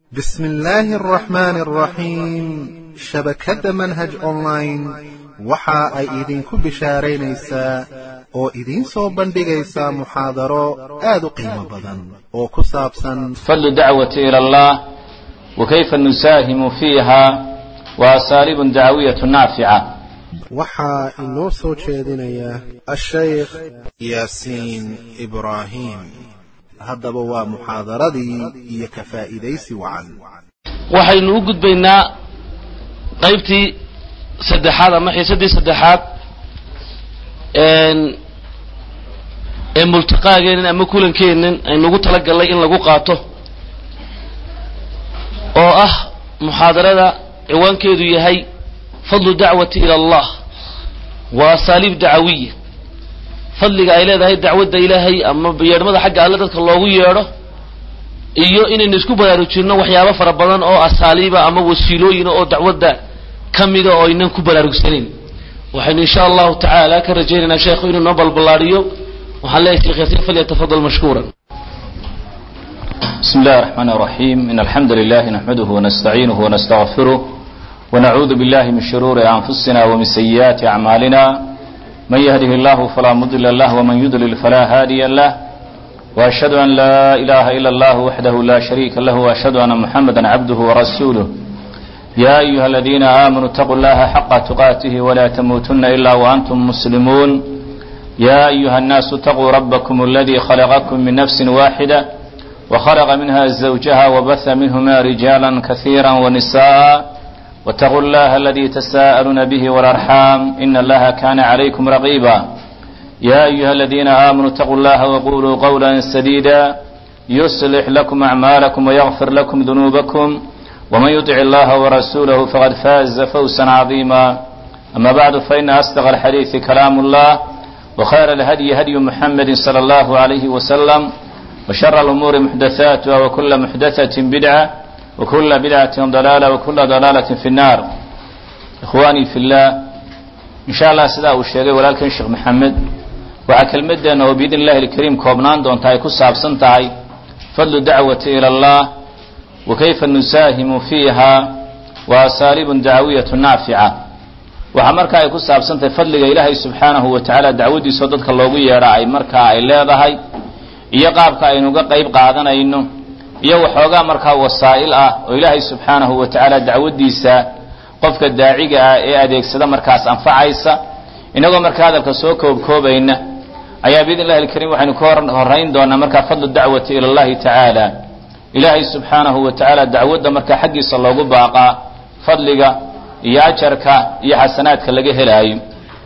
بسم الله الرحمن الرحيم shabakadda manhaj online waxa ay idinku bishaaraynaysaa oo idiin soo bandhigaysaa muxaadaro aad u qiimo badan oo ku saabsan fadlu dacwati ila allah wa kayfa nusaahimu fiiha wa asaaliibun dacwiyatu naafica waxaa inoo soo jeedinaya ashaykh yaasiin ibraahim haddaba waa muxaadaradii iyo ka faa'iidaysi wacan waxaynu u gudbaynaa qaybtii saddexaad ama xiisadii saddexaad ee multiqaageenin ama kulankeenin aynu ugu talagalnay in lagu qaato oo ah muxaadarada ciwaankeedu yahay fadlu dacwati ila allah wa asaaliib dacawiya fadliga ay leedahay dacwadda ilaahay ama yeedhmada xagga alle dadka loogu yeedho iyo inaynu isku baraarujinno waxyaabo fara badan oo asaaliiba ama wasiilooyina oo dacwadda ka mida oo aynan ku baraarugsanayn waxaynu insha allahu tacaala ka rajaynaynaa sheekhu inuu noo balballaadhiyo waxaan leeyahay sheekh yaasiin falyatafadal mashkuuran بسم الله الرحمن الرحيم إن الحمد لله نحمده ونستعينه ونستغفره ونعوذ بالله من شرور أنفسنا ومن سيئات أعمالنا من يهده الله فلا مضل له ومن يضلل فلا هادي له وأشهد أن لا إله إلا الله وحده لا شريك له وأشهد أن محمدا عبده ورسوله يا أيها الذين آمنوا اتقوا الله حق تقاته ولا تموتن إلا وأنتم مسلمون يا أيها الناس اتقوا ربكم الذي خلقكم من نفس واحدة وخلق منها زوجها وبث منهما رجالا كثيرا ونساء واتقوا الله الذي تساءلون به والأرحام إن الله كان عليكم رقيبا يا أيها الذين آمنوا اتقوا الله وقولوا قولا سديدا يصلح لكم أعمالكم ويغفر لكم ذنوبكم ومن يطع الله ورسوله فقد فاز فوزا عظيما أما بعد فإن أصدق الحديث كلام الله وخير الهدي هدي محمد صلى الله عليه وسلم وشر الأمور محدثاتها وكل محدثة بدعة وكل بدعة ضلالة وكل ضلالة في النار إخواني في الله إن شاء الله سيدا الشيخ ولكن الشيخ محمد waxaa kelmadeena oo biidn illahi alkariim koobnaan doonta ay ku saabsan tahay fadlu dacwati ila allah wa kayfa nusaahimu fiiha wa asaaliibun dacwiyatu naafica waxaa markaa ay ku saabsan tahay fadliga ilaahay subxaanahu wa tacaala dacwadiisao dadka loogu yeedha ay markaa ay leedahay iyo qaabka aynuga qayb qaadanayno iyo waxoogaa markaa wasaa'il ah oo ilaahay subxaanahu wa tacaala dacwadiisa qofka daaciga ah ee adeegsada markaas anfacaysa inagoo markaa hadalka soo koobkoobayna ayaa biidn illahi alkariim waxaynu ka horayn doonaa markaa fadlu dacwati ila allahi tacaala ilaahay subxaanahu wa tacaala dacwadda markaa xaggiisa loogu baaqaa fadliga iyo ajarka iyo xasanaadka laga helaayo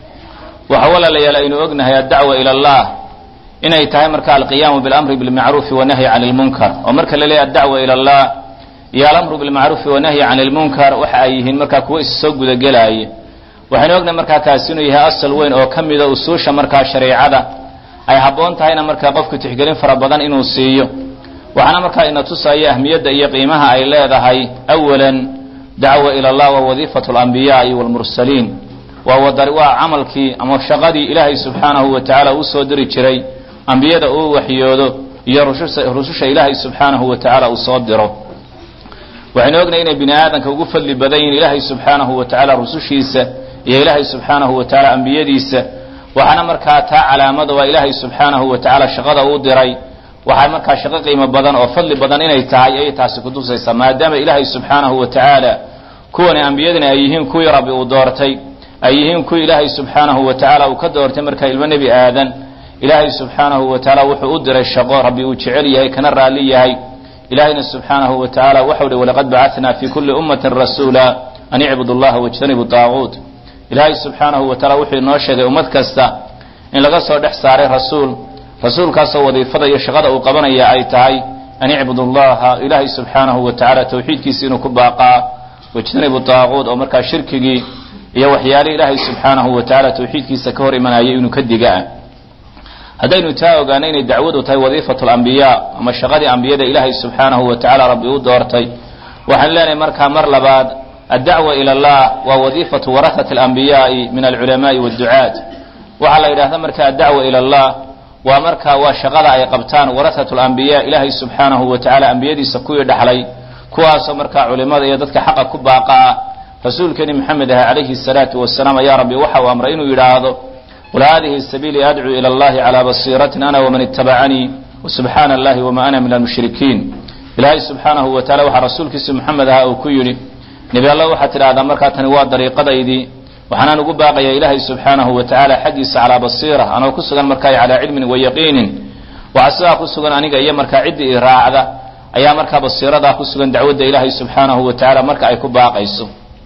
waxa walaalayaal aynu ognahay addacwa ila allah inay tahay marka alqiyaamu bilamri bilmacruufi wanahyi cani lmunkar oo marka la leeyahy addacwa ila allah iyo alamru bilmacruufi wanahyi cani lmunkar waxa ay yihiin markaa kuwo issoo gudagelaaya waxaynu ognahay markaa kaasi inuu yahay asal weyn oo ka mida usuusha markaa shareecada ay habboon tahayna markaa qofku tixgelin fara badan inuu siiyo waxaana markaa ina tusaya ahmiyadda iyo qiimaha ay leedahay awalan dacwa ila allah wa wadiifatu alambiyaai waalmursaliin waa wadar waa camalkii ama shaqadii ilaahay subxaanahu wa tacaala uu soo diri jiray ambiyada uu waxyoodo iyo rususha ilaahay subxaanahu wa tacaala uu soo diro waxaynu ognahay inay bini aadamka ugu fadli badan yihin ilaahay subxaanahu wa tacaala rusushiisa iyo ilaahay subxaanahu wa tacaala ambiyadiisa waxaana markaa taa calaamada waa ilaahay subxaanahu wa tacaala shaqada uu diray waxaa markaa shaqo qiimo badan oo fadli badan inay tahay ayay taasi kutusaysaa maadaama ilaahay subxaanahu wa tacaala kuwani ambiyadina ay yihiin kuwii rabbi uu doortay ay yihiin kuwii ilaahay subxaanahu wa tacaala uu ka doortay markaa ilmo nebi aadan ilaahay subxaanahu wa tacaala wuxuu u diray shaqo rabbi uu jecel yahay kana raalli yahay ilaahayna subxaanahu wa tacaala waxau hi walaqad bacatnaa fi kulli ummatin rasuula an icbudu llaha wajtanibu daaguut ilaahay subxaanahu wa taala wuxuu inoo sheegay ummad kasta in laga soo dhex saaray rasuul rasuulkaasoo wadiifada iyo shaqada uu qabanaya ay tahay an icbudu llaha ilaahay subxaanahu wa tacaala tawxiidkiisa inuu ku baaqaa wajtanibu daaquud oo markaa shirkigii iyo waxyaalihii ilaahay subxaanahu wa tacaala tawxiidkiisa ka hor imanayay inuu ka digaa haddaynu taa ogaano inay dacwadu tahay wadiifatu lambiyaa ama shaqadii ambiyada ilaahay subxaanahu wa tacaala rabbi u doortay waxaan leenahay markaa mar labaad addacwa ila allah waa wadiifatu warahati alambiyaai min alculamaai wadducaat waxaa la yidhahda marka addacwa ila allah waa markaa waa shaqada ay qabtaan warahatu lambiya ilaahay subxaanahu wa tacaala ambiyadiisa kuwii dhaxlay kuwaasoo markaa culimada iyo dadka xaqa ku baaqa ah rasuulkeeni maxamed ah calayhi salaatu wasalaam ayaa rabbi waxa uu amray inuu yidhaahdo qul haadihi sabiilii adcuu ila allahi calaa basiiratin ana waman ittabacanii wasubxaana allahi wama ana min almushrikiin ilaahay subxaanahu wa tacala waxaa rasuulkiisa maxamed aha uu ku yidhi nebi alla waxaad tidhahdaa markaa tani waa dariiqadaydii waxaanaan ugu baaqayaa ilaahay subxaanahu wa tacaala xaggiisa calaa basiira anoo ku sugan markaa calaa cilmin wa yaqiinin waxaa sidaa ku sugan aniga iyo markaa ciddii i raacda ayaa markaa basiiradaa ku sugan dacwadda ilaahay subxaanahu wa tacaala marka ay ku baaqayso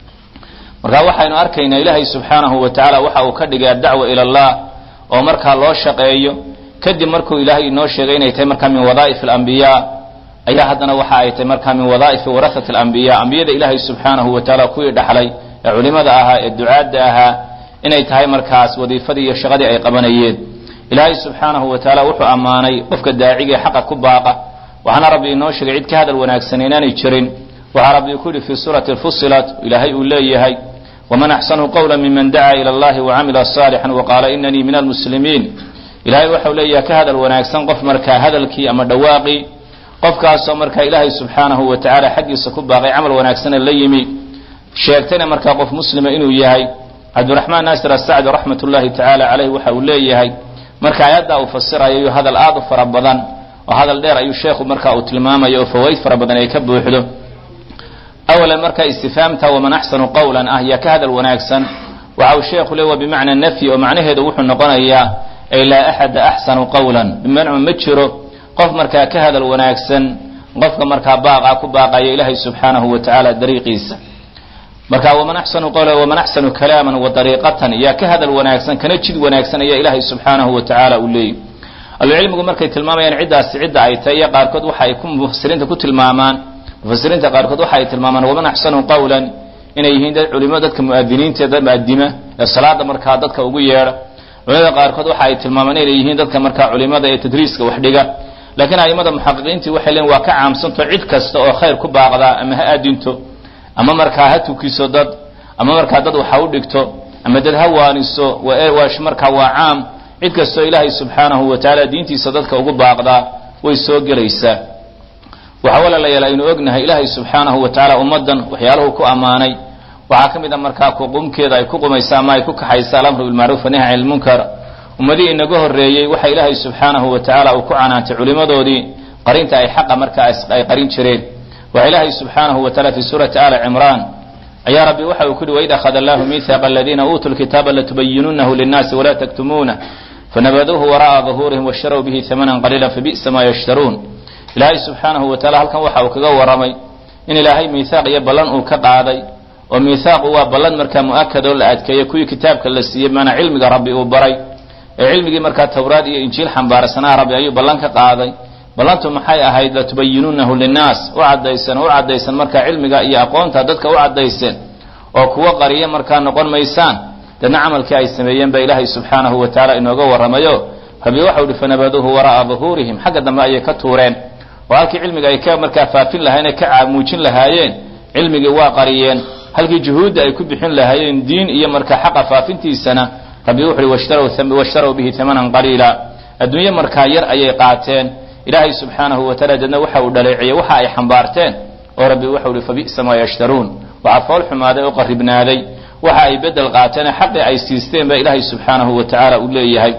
marka waxaynu arkaynaa ilaahay subxaanahu wa tacaala waxa uu ka dhigay addacwa ila allah oo markaa loo shaqeeyo kadib markuu ilaahay inoo sheegay inay tahay markaa min wadaa'if alambiyaa ayaa haddana waxa ay tahay markaa min wadaa'ifi warahati alambiya ambiyada ilaahay subxaanahu wa tacaala kuwii dhaxlay ee culimada ahaa ee ducaadda ahaa inay tahay markaas wadiifadii iyo shaqadii ay qabanayeen ilaahay subxaanahu wa tacaala wuxuu ammaanay qofka daaciga ee xaqa ku baaqa waxaana rabbi inoo sheegay cid ka hadal wanaagsan inaanay jirin waxaa rabbi ku yidhi fii suurati fusilat ilaahay uu leeyahay waman axsanu qawla miman dacaa ila allahi wacamila saalixan waqaala inanii min almuslimiin ilaahay waxau leeyahay ka hadal wanaagsan qof markaa hadalkii ama dhawaaqii qofkaasoo markaa ilaahay subxaanahu wa tacaala xaggiisa ku baaqay camal wanaagsana la yimi sheegtayna markaa qof muslima inuu yahay cabdiraxmaan naasir asacdi raxmat ullahi tacaala caleyh waxa uu leeyahay marka aayaddaa uu fasirayo hadal aad u fara badan oo hadal dheer ayuu sheekhu marka uu tilmaamayo oo fawaid fara badan ay ka buuxdo awalan marka istifaamta waman axsanu qawlan ah yaa ka hadal wanaagsan waxa uu sheekhu le waa bimacna nafyi oo macnaheedu wuxuu noqonayaa ay laa axada axsanu qawlan bimacna ma jiro qof markaa ka hadal wanaagsan qofka markaa baaqa ku baaqaya ilaahay subxaanahu wa tacaala dariiqiisa marka waman axsanu qawlan waman axsanu kalaaman wa dariiqatan yaa ka hadal wanaagsan kana jid wanaagsan ayaa ilaahay subxaanahu wa tacaala uu leeyahy ahlucilmigu markay tilmaamayaan ciddaasi cidda ay tahay iyo qaarkood waxa ay ku mufasiriinta ku tilmaamaan mufasiriinta qaarkood waxa ay tilmaamaan waman axsanu qawlan inay yihiin dad culimo dadka mu'adiniinta dad mu'adima ee salaada markaa dadka ugu yeedha culimada qaarkood waxa ay tilmaamaan inay yihiin dadka markaa culimada ee tadriiska wax dhiga laakiin a'immada muxaqiqiintii waxay leeyiin waa ka caamsanto cid kasta oo khayr ku baaqdaa ama ha aadinto ama markaa ha tukiso dad ama markaa dad waxa u dhigto ama dad ha waaniso waa markaa waa caam cid kastoo ilaahay subxaanahu wa tacaala diintiisa dadka ugu baaqdaa way soo gelaysaa waxaa walaalayaal aynu ognahay ilaahay subxaanahu wa tacaala ummaddan waxyaaluhu ku ammaanay waxaa ka mid a markaa kuqumkeeda ay ku qumaysa ama ay ku kaxaysa alamru bilmacruuf wanahy can ilmunkar ummadihii inaga horreeyey waxa ilaahay subxaanahu wa tacaala uu ku canaantay culimmadoodii qarinta ay xaqa markaa ay qarin jireen waxa ilaahay subxaanahu wa taala fi suurati ali cimraan ayaa rabbi waxa uu ku yihi waid akhada allahu miihaaqa aladiina uutuu lkitaaba latubayinunahu linnaasi walaa taktumuunah fanabaduuhu wara'a duhuurihim washtarow bihi hamanan qaliila fabi'sa maa yashtaruun ilaahay subxaanahu wa taala halkan waxa uu kaga warramay in ilaahay miihaaq iyo ballan uu ka qaaday oo miihaaqu waa ballan markaa mu'akad oo la adkeeyo kuwii kitaabka la siiyey maanaa cilmiga rabbi uu baray ee cilmigii markaa tawraad iyo injiil xambaarsanaa rabbi ayuu ballan ka qaaday ballantu maxay ahayd latubayinunahu linnaas u caddaysan oo u caddaysan markaa cilmiga iyo aqoonta dadka u caddayseen oo kuwa qariya markaa noqon maysaan dadna camalkii ay sameeyeen baa ilaahay subxaanahu wa tacaala inooga warramayo rabbi waxau ihi fanabaduuhu wara'a duhuurihim xagga dambe ayay ka tuureen oo halkii cilmiga ay ka markaa faafin lahaayeen ee ka muujin lahaayeen cilmigii waa qariyeen halkii juhuudda ay ku bixin lahaayeen diin iyo markaa xaqa faafintiisana rabbi wuxu uhi washtarow bihi hamanan qaliila adduunye markaa yar ayay qaateen ilaahay subxaanahu wa taala deedna waxa uu dhaleeciyey waxa ay xambaarteen oo rabbi waxau ihi fabi'sa maa yashtaruun waxaa fool xumaaday oo qarribnaaday waxa ay bedel qaateen ee xaqii ay siisteen baa ilaahay subxaanahu wa tacaala uu leeyahay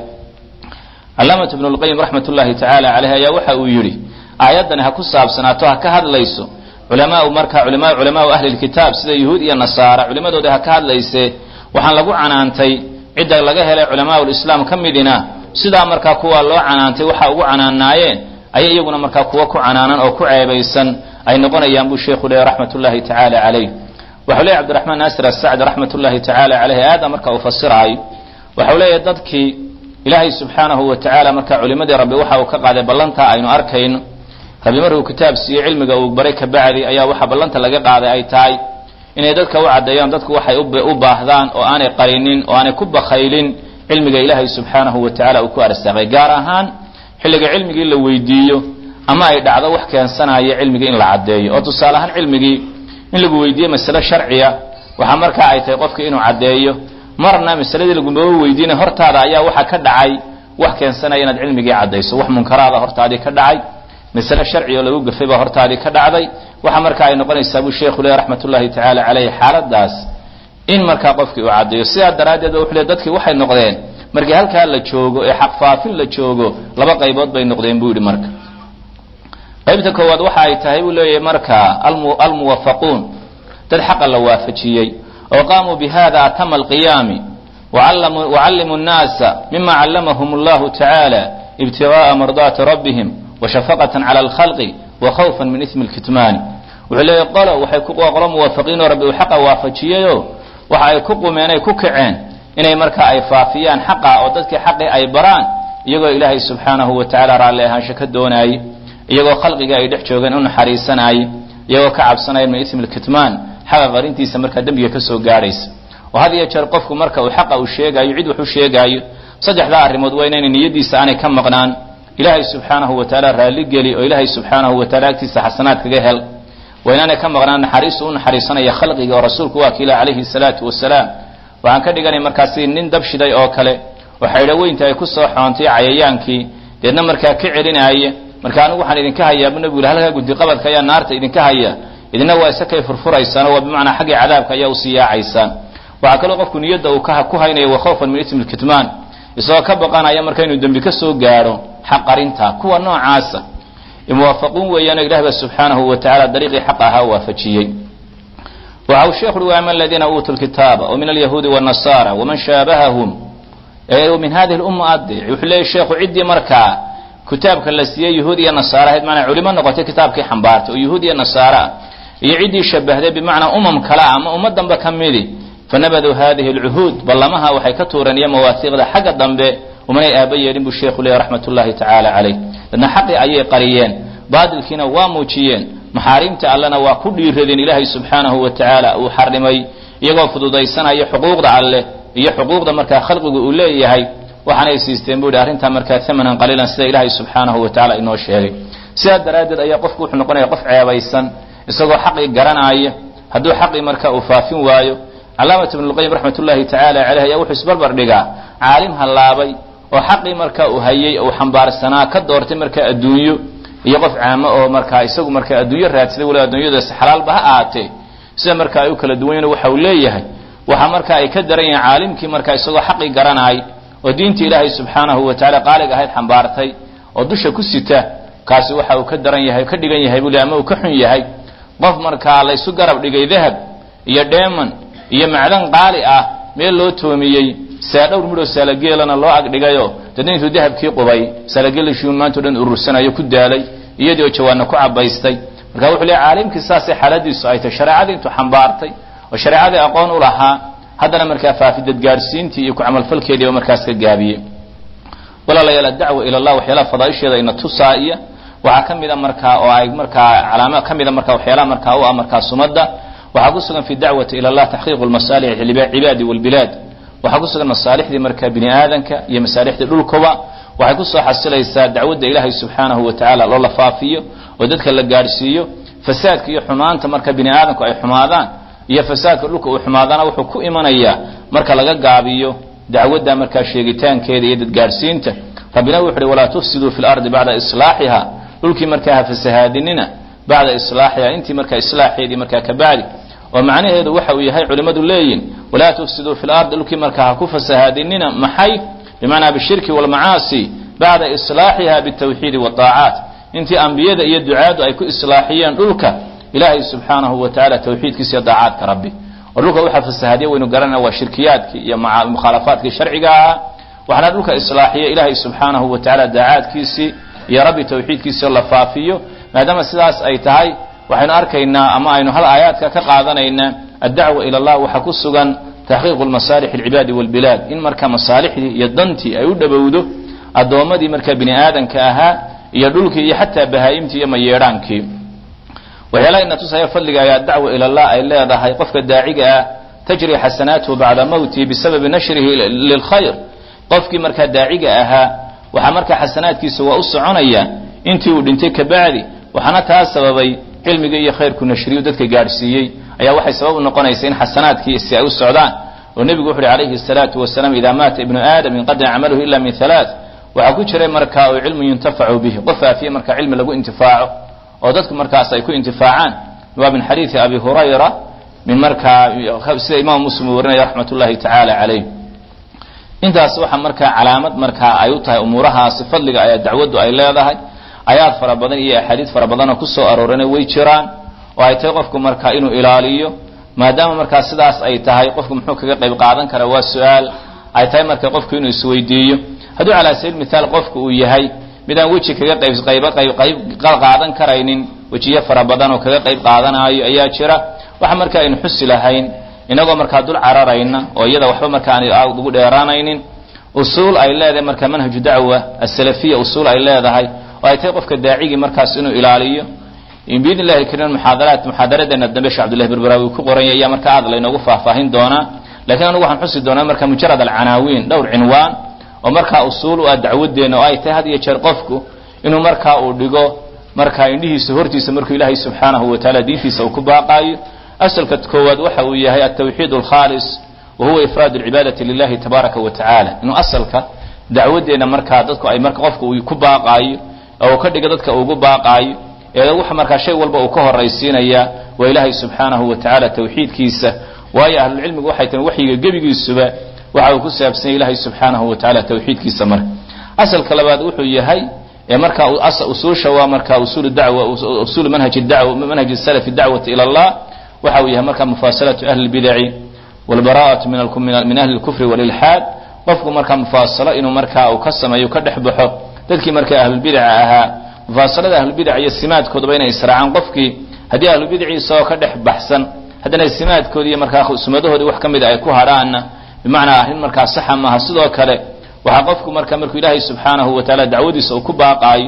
calaamatu ibnu lqayim raxmat ullahi tacaala caleyh ayaa waxa uu yidhi aayaddani ha ku saabsanaato ha ka hadlayso culamaau markaa culama culamaau ahli lkitaab sida yuhuud iyo nasaara culimadoodii ha ka hadlayse waxaan lagu canaantay cidda laga helay culamaau lislaam ka midina sidaa markaa kuwa loo canaantay waxa ugu canaanaayeen ayay iyaguna markaa kuwa ku canaanan oo ku ceebaysan ay noqonayaan buu sheekhu leeyahy raxmat ullahi tacaala caleyh waxau leeyahy cabdiraxmaan naasir asacdi raxmat ullahi tacaala caleyh aada marka uu fasiraayo waxau leeyahay dadkii ilaahay subxaanahu wa tacaala markaa culimadii rabbi waxa uu ka qaaday ballantaa aynu arkayno rabbi markuu kitaab siiye cilmiga uu baray ka bacdi ayaa waxa ballanta laga qaaday ay tahay inay dadka u caddeeyaan dadku waxay u baahdaan oo aanay qarinin oo aanay ku bakhaylin cilmiga ilaahay subxaanahu wa tacala uu ku arsaaqay gaar ahaan xilliga cilmigii la weydiiyo ama ay dhacdo wax keensanaya cilmigii in la caddeeyo oo tusaale ahaan cilmigii in lagu weydiiye masale sharciya waxaa markaa ay tahay qofkii inuu caddeeyo marna masaladii lagumaba weydiinay hortaada ayaa waxa ka dhacay wax keensanaya inaad cilmigii caddayso wax munkaraada hortaadii ka dhacay masale sharci oo lagu gafay baa hortaadii ka dhacday waxa marka ay noqonaysaa buu sheekhu leh raxmat ullahi tacaala caleyh xaaladaas in markaa qofkii uu caddeeyo sidaa daraaddeed ba wuxuu le dadkii waxay noqdeen markii halkaa la joogo ee xaqfaafin la joogo laba qaybood bay noqdeen buu yidhi marka qaybta koowaad waxa ay tahay buu leeyahay marka almuwafaquun dad xaqa la waafajiyey oo qaamuu bihada atama alqiyaami wacallimuu nnaasa mima callamahum allahu tacaala ibtigaءa mardaati rabbihim washafaqatan cala alkhalqi wakhawfan min ismi lkitmaani wuxuu leeyahy qolo waxay qolo muwafaqiinoo rabbi uu xaqa waafajiyeyo waxa ay ku qumeen ay ku kaceen inay marka ay faafiyaan xaqa oo dadkii xaqii ay baraan iyagoo ilaahay subxaanahu wa tacala raalli ahaansho ka doonaayey iyagoo khalqiga ay dhex joogeen u naxariisanaayey iyagoo ka cabsanaya min ismi lkitmaan xaqa qarintiisa markaa dembiga ka soo gaadhaysa oo had iyo jeer qofku marka uu xaqa uu sheegaayo cid wax u sheegaayo saddexdaa arrimood waa inaynay niyadiisa aanay ka maqnaan ilaahay subxaanahu wa tacaala raalligeli oo ilaahay subxaanahu wa taala agtiisa xasanaad kaga hel waa inaanay ka maqnaan naxariistu u naxariisanaya khalqiga oo rasuulku waa kiila calayhi salaatu wasalaam waxaan ka dhiganay markaasi nin dab shiday oo kale oo xaydhaweynta ay ku soo xoontay cayayaankii deedna markaa ka celinaaya marka anigu waxaan idinka hayaa bu nebigu halkaa gundiqabadka ayaa naarta idinka haya idina waa isakay furfuraysaan oo waa bimacnaa xaggii cadaabka ayaa usii yaacaysaan waxaa kaloo qofku niyadda uu ku haynaya wakhawfan min ismi lkitmaan isagoo ka baqanaya marka inuu dembi ka soo gaadho xaqarinta kuwa noocaasa muwaafaquun weeyaano ilaah ba subxaanahu wa tacala dariiqii xaq ahaa waafajiyey waxa uu sheekhu uhi ama aladiina uutuu lkitaaba wa min alyahuudi wاnasara waman shaabahahum min hadihi lumma adec wuxuu leeyay sheekhu ciddii markaa kitaabka la siiyey yahuud iyo nasaara ahayd maanaa culimo noqotay kitaabkii xambaartay oo yahuud iyo nasaara ah iyo ciddii shabahday bimacnaa umam kale ah ama ummadanba ka midi fanabaduu hadihi alcuhuud ballamaha waxay ka tuureen iyo mawaahiiqda xagga dambe umanay aaba yeelin buu sheekhu leeyahy raxmat ullahi tacaala calayh dadna xaqii ayay qariyeen baadilkiina waa muujiyeen maxaarimta allena waa ku dhiiradeen ilaahay subxaanahu wa tacaala uu xarimay iyagoo fududaysanaya xuquuqda alleh iyo xuquuqda markaa khalqigu uu leeyahay waxaanay siisteen buu yidhi arrintaa markaa amanan qaliilan sida ilaahay subxaanahu wa tacala inoo sheegay sidaa daraaddeed ayaa qofku wuxuu noqonaya qof ceebaysan isagoo xaqii garanaaya hadduu xaqii markaa uu faafin waayo calaamat ibnulqayim raxmat ullahi tacaala caleyh ayaa wuxuu isbarbar dhigaa caalim hallaabay oo xaqii markaa uu hayey uu xambaarsanaa ka doortay markaa adduunyo iyo qof caamo oo markaa isagu markaa adduunyo raadsaday waliba adduunyadaas xalaalba ha ahaatee sida marka ay u kala duwanyeen waxa uu leeyahay waxa marka ay ka daran yihiin caalimkii markaa isagoo xaqii garanaay oo diinta ilaahay subxaanahu wa tacala qaalig ahayd xambaartay oo dusha ku sita kaasi waxa uu ka daran yahay ka dhigan yahay buli ama uu ka xun yahay qof markaa laysu garab dhigay dahab iyo dheeman iyo macdan qaali ah meel loo toomiyey saadhowr midhoo saalageelana loo agdhigayo dadna intuu dahabkii qubay saalageelishiun maantao dhan urursanayo ku daalay iyadii oo jawaanna ku cabaystay marka wuxuu leey caalimkii saasay xaaladiisu ay tahy shareecadii intuu xambaartay oo shareecadii aqoon u lahaa haddana markaa faafidad gaadhsiintii iyo ku camalfalkeediiba markaas ka gaabiyey walaalayaal adacwa ila allah waxyaalaha fadaaisheeda ina tusaaiya waxaa ka mida markaa oo ay markaa calaama ka mida markaa waxyaalaha markaa u ah markaa sumadda waxaa ku sugan fi dacwati ila allah taxqiiqu lmasaalix cibaadi walbilaad waxaa ku sugan masaalixdii markaa bini aadanka iyo masaalixdii dhulkuba waxay kusoo xasilaysaa dacwadda ilaahay subxaanahu wa tacaala loo la faafiyo oo dadka la gaadhsiiyo fasaadka iyo xumaanta marka bini aadamku ay xumaadaan iyo fasaadka dhulka uu xumaadana wuxuu ku imanayaa marka laga gaabiyo dacwadda markaa sheegitaankeeda iyo dadgaadhsiinta rabbina wuxu uhi walaa tufsiduu fi lardi bacda islaaxiha dhulkii markaa ha fasahaadinina bacda islaaxiha intii markaa islaaxeedii markaa ka bacdi oo macnaheedu waxa uu yahay culimmadu leeyihin walaa tufsiduu fi lardi dhulkii markaa ha ku fasahaadinina maxay bimacnaa bishirki walmacaasi bacda islaaxiha bitawxiidi waaacaat intii ambiyada iyo ducaadu ay ku islaaxiyeen dhulka ilaahay subxaanahu wa tacala tawxiidkiisa iyo daacaadka rabbi oo dhulka waxa fasahaadiya waynu garanana waa shirkiyaadkii iyo mukhaalafaadkii sharciga ahaa waxaana dhulka islaaxiya ilaahay subxaanahu wa tacala daacaadkiisii iyo rabbi tawxiidkiisii la faafiyo maadaama sidaas ay tahay waxaynu arkaynaa ama aynu hal aayaadka ka qaadanaynaa addacwa ila allah waxaa ku sugan taxqiiqu masaalix alcibaadi walbilaad in marka masaalixdii iyo dantii ay u dhowowdo addoommadii marka bini aadanka ahaa iyo dhulkii iyo xataa bahaa'imtii iyo mayeedhaankii waxyaalaha ina tusaya fadliga ayaa dacwa ila allah ay leedahay qofka daaciga ah tajri xasanaatuhu bacda mawtihi bisababi nashrihi lilkhayr qofkii markaa daaciga ahaa waxaa markaa xasanaadkiisa waa u soconaya intii uu dhintay kabacdi waxaana taa sababay cilmiga iyo khayrku nashriyu dadka gaadhsiiyey ayaa waxay sabab u noqonaysa in xasanaadkiisi ay u socdaan oo nebigu wuxu uhi calayhi الsalaatu wasalaam ida maata ibnu aadam inqadaca camaluhu ila min halaaث waxaa ku jiray marka oo cilmu yuntafacu bihi qof aafiye marka cilmi lagu intifaaco oo dadku markaas ay ku intifaacaan waa min xadiidi abi hurayra min markaa sida imaam muslim uu warinaya raxmat ullahi tacaala calayh intaas waxaa markaa calaamad markaa ay u tahay umuurahaasi fadliga ayaa dacwaddu ay leedahay ayaad fara badan iyo axaadiid fara badanoo kusoo aroorana way jiraan oo ay tahay qofku markaa inuu ilaaliyo maadaama markaa sidaas ay tahay qofku muxuu kaga qayb qaadan karaa waa su-aal ay tahay marka qofku inuu isweydiiyo hadduu calaa sabiil mithaal qofku uu yahay midaan weji kaga qayb qayb qayb qayb qaadan karaynin wejiyo fara badan oo kaga qayb qaadanaayo ayaa jira waxa marka aynu xusi lahayn inagoo markaa dul cararayna oo iyada waxba marka aan ugu dheeraanaynin usuul ay leedahay marka manhaju dacwa asalafiya usuul ay leedahay oo ay tahay qofka daacigii markaas inuu ilaaliyo biidn illahi kariim muxaadaraat muxaadaradeena dambe sheekh cabdullahi berberaawi ku qoranya ayaa marka aad laynoogu faahfaahin doonaa lakiin anigu waxaan xusi doonaa marka mujarad alcanaawiin dhowr cinwaan oo markaa usuul u ah dacwadeena oo ay tahay had iyo jeer qofku inuu markaa uu dhigo markaa indhihiisa hortiisa markuu ilaahay subxaanahu wa tacaala diintiisa uu ku baaqaayo asalka koowaad waxa uu yahay altawxiid alkhaalis wa huwa ifraad alcibaadati lilahi tabaaraka wa tacaala inuu asalka dacwadeena markaa dadku ay marka qofka uu ku baaqaayo oo uu ka dhigo dadka ugu baaqaayo ee waxa markaa shay walba uu ka horaysiinaya waa ilaahay subxaanahu wa tacaala tawxiidkiisa waayo ahlulcilmigu waxay tahay waxyiga gebigiisuba waxa uu ku saabsanya ilaahay subxaanahu wa tacaala tawxiidkiisa marka asalka labaad wuxuu yahay ee markaa usuusha waa marka usul dacwa usul manhaj dacwa manhaj salafi dacwati ila allah waxa uu yahay marka mufaasalatu ahli lbidaci walbaraa'atu min min ahli lkufri walilxaad qofku markaa mufaasalo inuu markaa uu ka sameeyo ka dhex baxo dadkii markaa ahlulbidaca ahaa mufaasalada ahlubidac iyo simaadkoodaba inay israacaan qofkii haddii ahlubidacii isagoo ka dhex baxsan haddana simaadkoodi iyo markaa sumadahoodii wax ka mida ay ku hadhaanna bimacnaa arrin markaa saxa maaha sidoo kale waxaa qofku marka markuu ilaahay subxaanahu wa tacaala dacwadiisa uu ku baaqaayo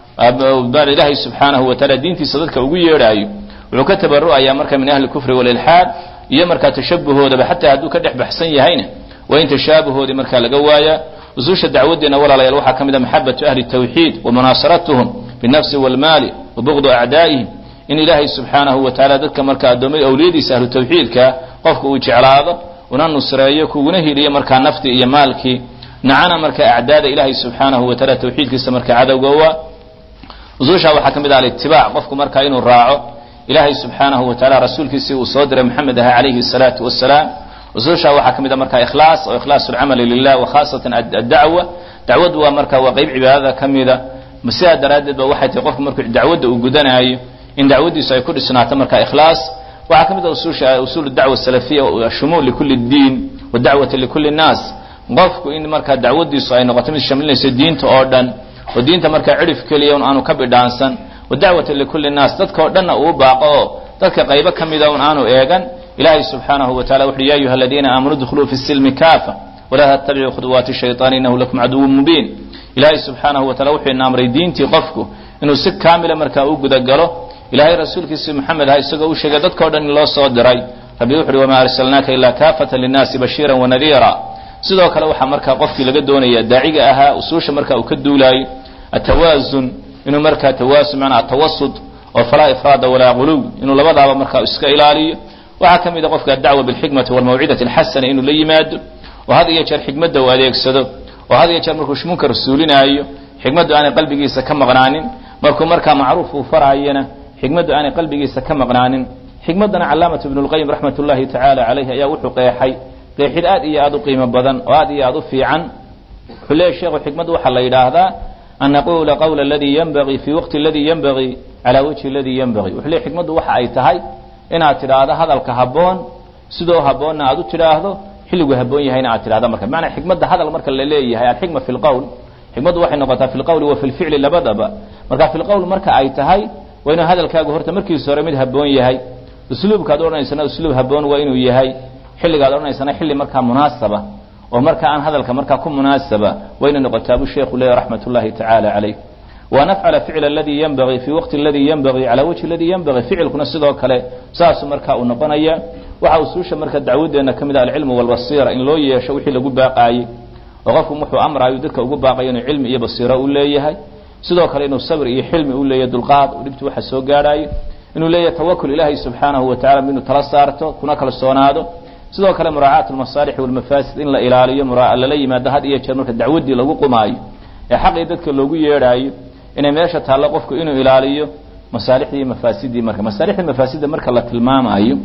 ilaahay subxaanahu wa tacaala diintiisa dadka ugu yeedhaayo wuxuu ka tabaru'ayaa marka min ahli kufri walilxaad iyo markaa tashabuhoodaba xataa hadduu ka dhex baxsan yahayna waa in tashaabuhoodii markaa laga waayaa usuusha dacwadeena walaalayaal waxaa ka mid a maxabatu ahli tawxiid wa munaasaratuhum binafsi walmaali wa bugdu acdaa'ihim in ilaahay subxaanahu wa tacaala dadka marka addoommada awliyadiisa ahlu tawxiidka qofka uu jeclaado una nusreeyo kuguna hiliyo markaa naftii iyo maalkii nacana marka acdaada ilaahay subxaanahu wa taala tawxiidkiisa marka cadowgowa usuusha waxaa ka mid ah alitibaac qofku markaa inuu raaco ilaahay subxaanahu wa taala rasuulkiisii uu soo diray maxamed aha calayhi salaatu wasalaam usuusha waxaa ka mid a marka ikhlaas oo ikhlaasu lcamali lilah wa khaasatan addacwa dacwaddu waa marka waa qeyb cibaadada ka mida sidaa daraaddeed ba waxay tahay qofku markuu dacwadda uu gudanaayo in dacwaddiisu ay ku dhisnaato marka ikhlaas waxaa ka mid a usuusha usuul dacwa salafiya shumuul likulli diin wa dacwati likulli nnaas qofku in markaa dacwaddiisu ay noqoto mid shamlinayso diinta oo dhan oo diinta markaa cidhif keliya un aanu ka bidhaansan wa dacwati likulli nnaas dadkao dhanna uu baaqo oo dadka qaybo ka mida un aanu eegan ilahay subxaanahu wa tacala wuxuhi ya ayuha aladiina aamanuu dkhuluu fi silmi kaafa walaa tattabicuu khuduwaati shayطaan inahu lakum caduwun mubiin ilaahay subxaanahu wa tacala wuxuu ina amray diintii qofku inuu si kaamila markaa u gudagalo ilahay rasuulkiisi maxamed aha isagoo u sheegay dadkao dhan in loo soo diray rabbi wuxu uhi wamaa arsalnaaka ilaa kaafatan linnaasi bashiira wanadiira sidoo kale waxaa markaa qofkii laga doonaya daaciga ahaa usuusha marka uu ka duulaayo atawaazun inuu markaa tawaasun manaa atawasud oo falaa ifraada walaa guluw inuu labadaaba markaa iska ilaaliyo waxaa ka mid a qofka adacwa bilxikmati walmawcidati alxasana inuu la yimaado oo had iyo jeer xikmadda uu adeegsado oo had iyo jeer markuu munkar suulinaayo xikmaddu aanay qalbigiisa ka maqnaanin markuu markaa macruuf uu faraayana xikmaddu aanay qalbigiisa ka maqnaanin xikmaddana calaamatu ibnu lqayim raxmat ullahi tacaala calayhi ayaa wuxuu qeexay qeexid aad iyo aad u qiimo badan oo aad iyo aad u fiican wuxuu leeyahy sheekhu xikmaddu waxaa la yidhaahdaa an naqula qawla aladii yanbagii fi waqti aladii yanbagii calaa wajhi aladii yanbagii wuxuu leeyahy xikmaddu waxa ay tahay inaad tidhaahdo hadalka habboon sidoo habboonna aad u tidhaahdo xilligu habboon yahayna aad tidhahdo marka bimacnaa xikmadda hadal marka la leeyahay alxikma fi lqowl xikmaddu waxay noqotaa fi lqowli wa fi lficli labadaba marka fi lqowl marka ay tahay waa inuu hadalkaagu horta markiisa hore mid habboon yahay usluubkaad odhanaysana usluub habboon waa inuu yahay xilligaad odhanaysana xilli markaa munaasaba oo marka aan hadalka markaa ku munaasaba waa inay noqotaa buu sheekhu leeyahy raxmat ullahi tacaala calayh waan afcala ficla aladii yanbagii fi waqti aladii yanbagii calaa wajhi aladii yanbagii ficilkuna sidoo kale saasuu marka uu noqonaya waxa usuusha marka dacwadeenna ka mid ah alcilmu walbasiira in loo yeesho wixii lagu baaqaayey oo qofku wuxuu amraayo dadka ugu baaqayo inuu cilmi iyo basiiro u leeyahay sidoo kale inuu sabr iyo xilmi u leeyahay dulqaad oo dhibti waxa soo gaadhaayo inuu leeyahay tawakul ilaahay subxaanahu wa tacala inuu tala saarto kuna kalsoonaado sidoo kale muraacaat almasaalix walmafaasid in la ilaaliyo lala yimaado had iyo jeer marka dacwaddii lagu qumaayo ee xaqii dadka loogu yeedhaayo inay meesha taallo qofku inuu ilaaliyo masaalixdii iyo mafaasidii marka masaalixdii mafaasidda marka la tilmaamayo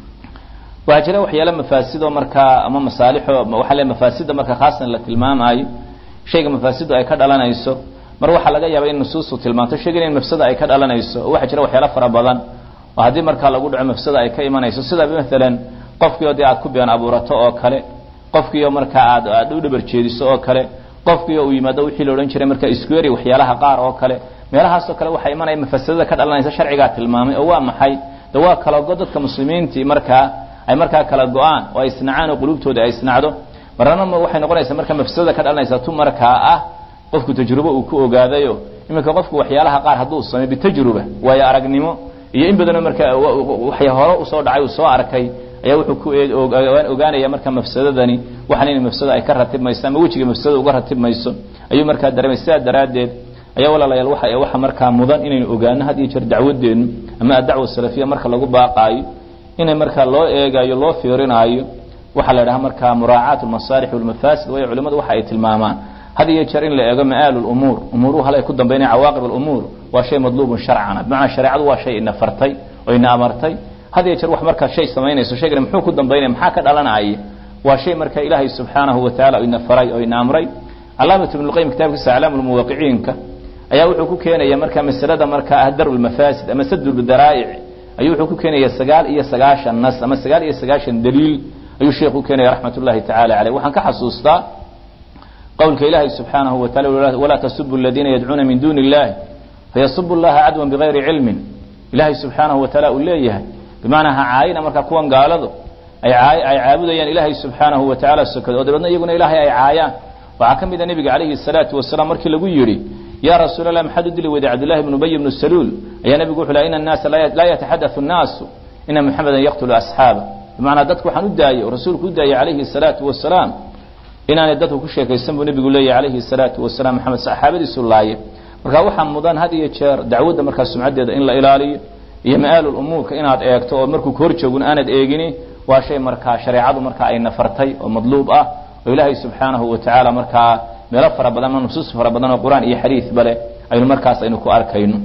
waxaa jira waxyaala mafaasido markaa ama masaalixo waxaa le mafaasida marka khaasan la tilmaamaayo shayga mafaasidu ay ka dhalanayso mar waxaa laga yaaba in nusuustu tilmaanto shaygan in mafsada ay ka dhalanayso oo waxaa jira waxyaala fara badan oo haddii markaa lagu dhaco mafsada ay ka imanayso sida maalan qofkii oo dee aad ku been abuurato oo kale qofkii oo markaa aad aad u dhabar jeediso oo kale qofkii oo uu yimaado wixii la odhan jiray marka iskueri waxyaalaha qaar oo kale meelahaasoo kale waxaa imanaya mafasadada ka dhalanaysa sharcigaa tilmaamay oo waa maxay de waa kala go dadka muslimiintii markaa ay markaa kala go-aan oo ay isnacaan oo qulubtooda ay isnacdo marnana waxay noqonaysaa marka mafsadada ka dhalanaysa tu markaa ah qofku tajrubo uu ku ogaadayo iminka qofku waxyaalaha qaar hadduu sameyo bitajruba waayo aragnimo iyo in badanoo marka waxay hore usoo dhacay uu soo arkay ayaa wuxuu ku ogaanaya marka mafsadadani waxaan in mafsada ay ka ratibmayso ama wejiga mafsadada uga ratibmayso ayuu markaa dareemay sidaa daraaddeed ayaa walaalayaal waxa waxa markaa mudan inaynu ogaano had iyo jeer dacwadeennu ama adacwa salafiya marka lagu baaqaayo inay markaa loo eegayo loo fiirinaayo waxaa la idhaha markaa muraacaat almasaalix walmafaasid waayo culimadu waxa ay tilmaamaan had iyo jeer in la eego ma'aalu lumuur umuuruhu hal ay ku dambaynaya cawaaqib alumuur waa shay madluubun sharcana bimacnaa shareecadu waa shay ina fartay oo ina amartay had iyo jeer wax markaa shay samaynayso shaygani muxuu ku dambaynaya maxaa ka dhalanaya waa shay marka ilaahay subxaanahu wa tacala ina faray oo ina amray calaamat ibnu lqayim kitaabkiisa aclaamu lmuwaqiciinka ayaa wuxuu ku keenaya marka masalada markaa ah daru lmafaasid ama sadu daraa'ic ayuu wuxuu ku keenaya sagaal iyo sagaashan nas ama sagaal iyo sagaashan daliil ayuu sheekh u keenaya raxmat ullahi tacala caleyh waxaan ka xasuustaa qowlka ilaahay subxaanahu wa tacala walaa tasubu aladiina yadcuuna min duuni illahi fayasubu llaha cadwan bigayri cilmin ilaahay subxaanahu wa taala uu leeyahay bimacnaa ha caayina marka kuwan gaaladu ay ay caabudayaan ilaahay subxaanahu wa tacala sokada oo dabeedna iyaguna ilaahay ay caayaan waxaa ka mid a nebiga calayhi salaatu wasalaam markii lagu yidhi ya rasuul allah maxaad u dili weyday cabdullahi bnu ubay bnu saluul ayaa nebigu wuxuu laha ina annaasa laa yataxaddathu annaasu ina muxamedan yaqtulu asxaaba bimacnaa dadku waxaan u daayey oo rasuulku u daayey calayhi salaatu wasalaam inaanay dadku ku sheekaysan buu nebigu leeyahy calayhi salaatu wasalaam maxamed saxaabadiisu laaye marka waxaa mudan had iyo jeer dacwadda markaa sumcaddeeda in la ilaaliyo iyo ma'aalu lumuurka inaad eegto oo markuu ka hor joogun aanad eegini waa shay markaa shareecadu markaa ay nafartay oo madluub ah oo ilaahay subxaanahu wa tacaala markaa meelo fara badan ama nusuus fara badan oo qur-aan iyo xadiidba leh aynu markaas aynu ku arkayno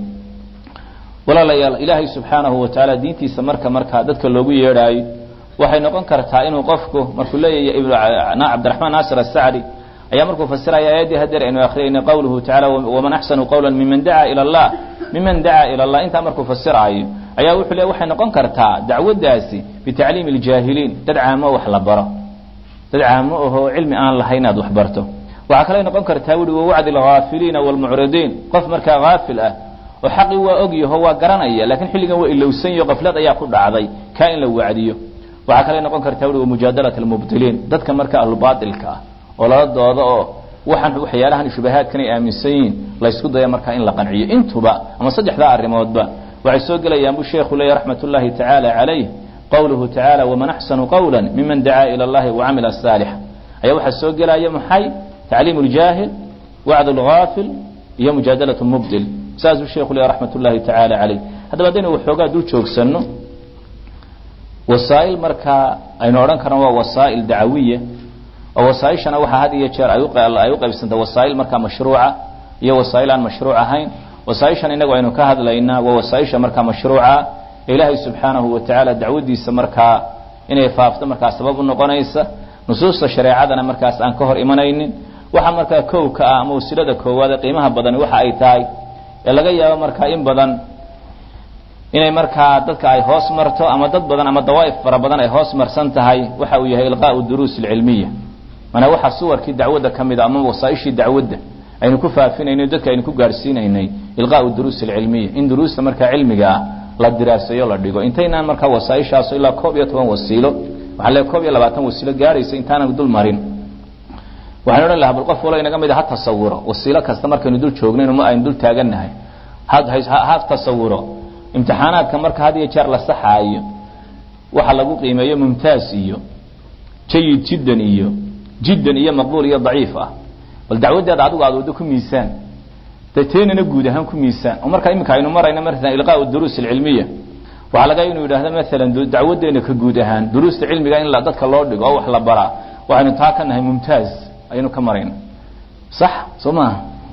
walaalayaal ilaahay subxaanahu wa tacaala diintiisa marka markaa dadka loogu yeedhaayo waxay noqon kartaa inuu qofku markuu leeyahay cabdiraxmaan naasir asacdi ayaa markuu fasiraya aayaddii hadeer aynu akhriyayna qowluhu tacala waman axsanu qawla miman dacaa ila allah miman dacaa ila allah intaa markuu fasiraayo ayaa wuxuu le waxay noqon kartaa dacwaddaasi bitacliimi aljaahiliin dad caamo wax la baro dad caamo ahoo cilmi aan lahayn inaad wax barto waxaa kaley noqon kartaa wuhi wawacdi alghaafiliina waalmucridiin qof markaa haafil ah oo xaqii waa ogyaho waa garanaya lakiin xilligan waa ilowsanyaho qaflad ayaa ku dhacday kaa in la wacdiyo waxaa kaley noqon kartaa wuhi wamujaadalat almubtiliin dadka marka ahlubaatilka ah oo lala doodo oo waxaan waxyaalahan shubahaadkan ay aaminsan yihiin laysku daya markaa in la qanciyo intuba ama saddexdaa arrimoodba waxay soo gelayaan buu sheekhu leeyahy raxmat ullahi tacaala calayh qowluhu tacaala waman axsanu qawla miman dacaa ila allahi wacamila saalixa ayaa waxaa soo gelaya maxay tacliim ljaahil wacd lgaafil iyo mujaadalat mubdil saasuu sheekhu leeyahy raxmat ullahi tacaala calayh haddaba haddaynu waxoogaa dul joogsanno wasaa'il markaa aynu odhan karno waa wasaa'il dacawiya oo wasaaishana waxaa had iyo jeer ay u qaybsantay wasaa'il markaa mashruuca iyo wasaa'il aan mashruuc ahayn wasaaishan inagu aynu ka hadlaynaa waa wasaaisha markaa mashruuca ee ilaahay subxaanahu wa tacaala dacwadiisa markaa inay faafto markaa sabab u noqonaysa nusuusta shareecadana markaas aan ka hor imanaynin waxa markaa kow ka ah ama wasilada koowaad ee qiimaha badani waxa ay tahay ee laga yaabo markaa in badan inay markaa dadka ay hoos marto ama dad badan ama dawaa'if fara badan ay hoos marsan tahay waxa uu yahay ilqaau duruus alcilmiya manaa waxaa suwarkii dacwadda ka mid a ama wasaaishii dacwadda aynu ku faafinaynay dadka aynu ku gaadhsiinaynay ilqaau duruus alcilmiya in duruusta markaa cilmiga ah la diraaseeyo la dhigo intaynaan markaa wasaaishaaso ilaa koob iyo toban wasiilo waxaa le koob iyo labaatan wasiilo gaaraysa intaanan dul marin waxaan odhan lahaa bal qof walo inaga mid a ha tasawuro wasiilo kasta markaynu dul joognayn ma aynu dul taagannahay ha tasawuro imtixaanaadka marka had iyo jeer la saxaayo waxa lagu qiimeeyo mumtaaz iyo jayid jiddan iyo jiddan iyo maqbuul iyo daciif ah bal dacwaddeeda adigu aad waddo ku miisaan de teenana guud ahaan ku miisaan oo markaa iminka aynu marayna maala ilqaau duruus alcilmiya waxaa laga inuu yidhahdo maalan dacwaddeena ka guud ahaan duruusta cilmiga in dadka loo dhigo oo wax la baraa waxaynu taa ka nahay mumtaaz ayaynu ka marayna sax soo maaha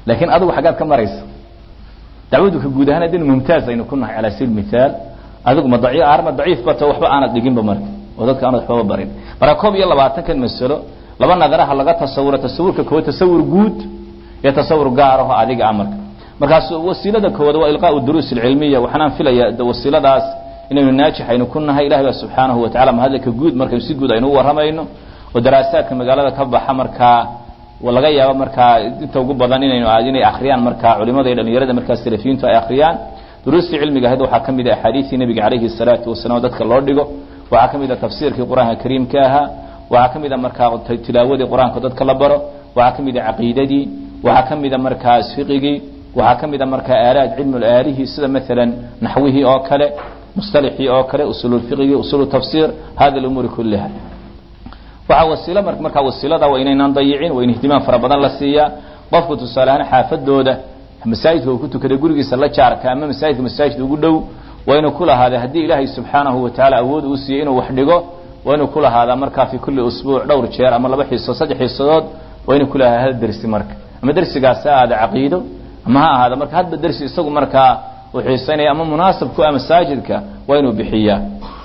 laakiin adigu xaggaad ka maraysa dacwadu ka guud ahaan haddaynu mumtaaz aynu ku nahay calaa sabiil mithaal adigu ma daciif arma daciif bata waxba aanad dhiginba marka oo dadka aanad waxbaba barin marka koob iyo labaatankan masalo laba nadaraha laga tasawuro tasawurka koowaad tasawur guud iyo tasawur gaar aho adiga ah marka markaas wasiilada koowaad waa ilqaau duruus alcilmiya waxaanaan filaya wasiiladaas inaynu naajix aynu ku nahay ilahi baa subxaanahu watacala mahadlaka guud markaynu si guud aynu u warramayno oo daraasaadka magaalada ka baxa markaa laga yaabo markaa inta ugu badan inaynu inay akriyaan markaa culimada iyo dhalinyarada markaa salafiyiintu ay akriyaan duruustii cilmiga ahayd waxaa ka mid ah axaadiistii nebiga calayhi salaatu wasalaam oo dadka loo dhigo waxaa ka mid ah tafsiirkii qur-aanka kariimka ahaa waxaa ka mid a markaa tilaawadii qur-aanka dadka la baro waxaa ka mid a caqiidadii waxaa ka mid a markaas fiqigii waxaa ka mid a markaa aalaad cilmu aalihii sida maalan naxwihii oo kale musطalixii oo kale usululfiqigii usulu tafsiir hada umuuri kuliha waxaa wasiilo markaa wasiilada waa inaynaan dayicin waa in ihtimaam fara badan la siiyaa qofku tusaale ahaan xaafadooda masaajidka uu ku tukaday gurigiisa la jaarka ama masaajidka masaajid ugu dhow waa inuu ku lahaada haddii ilaahay subxaanahu watacaala awood uu siiyey inuu wax dhigo waa inuu ku lahaadaa markaa fi kuli usbuuc dhowr jeer ama laba xiisood saddex xiisadood waa inuu ku lahaada hal dersi marka ama dersigaas ha ahaada caqiido ama ha ahaada marka hadba dersi isagu markaa uu xiisaynaya ama munaasab ku ah masaajidka waa inuu bixiyaa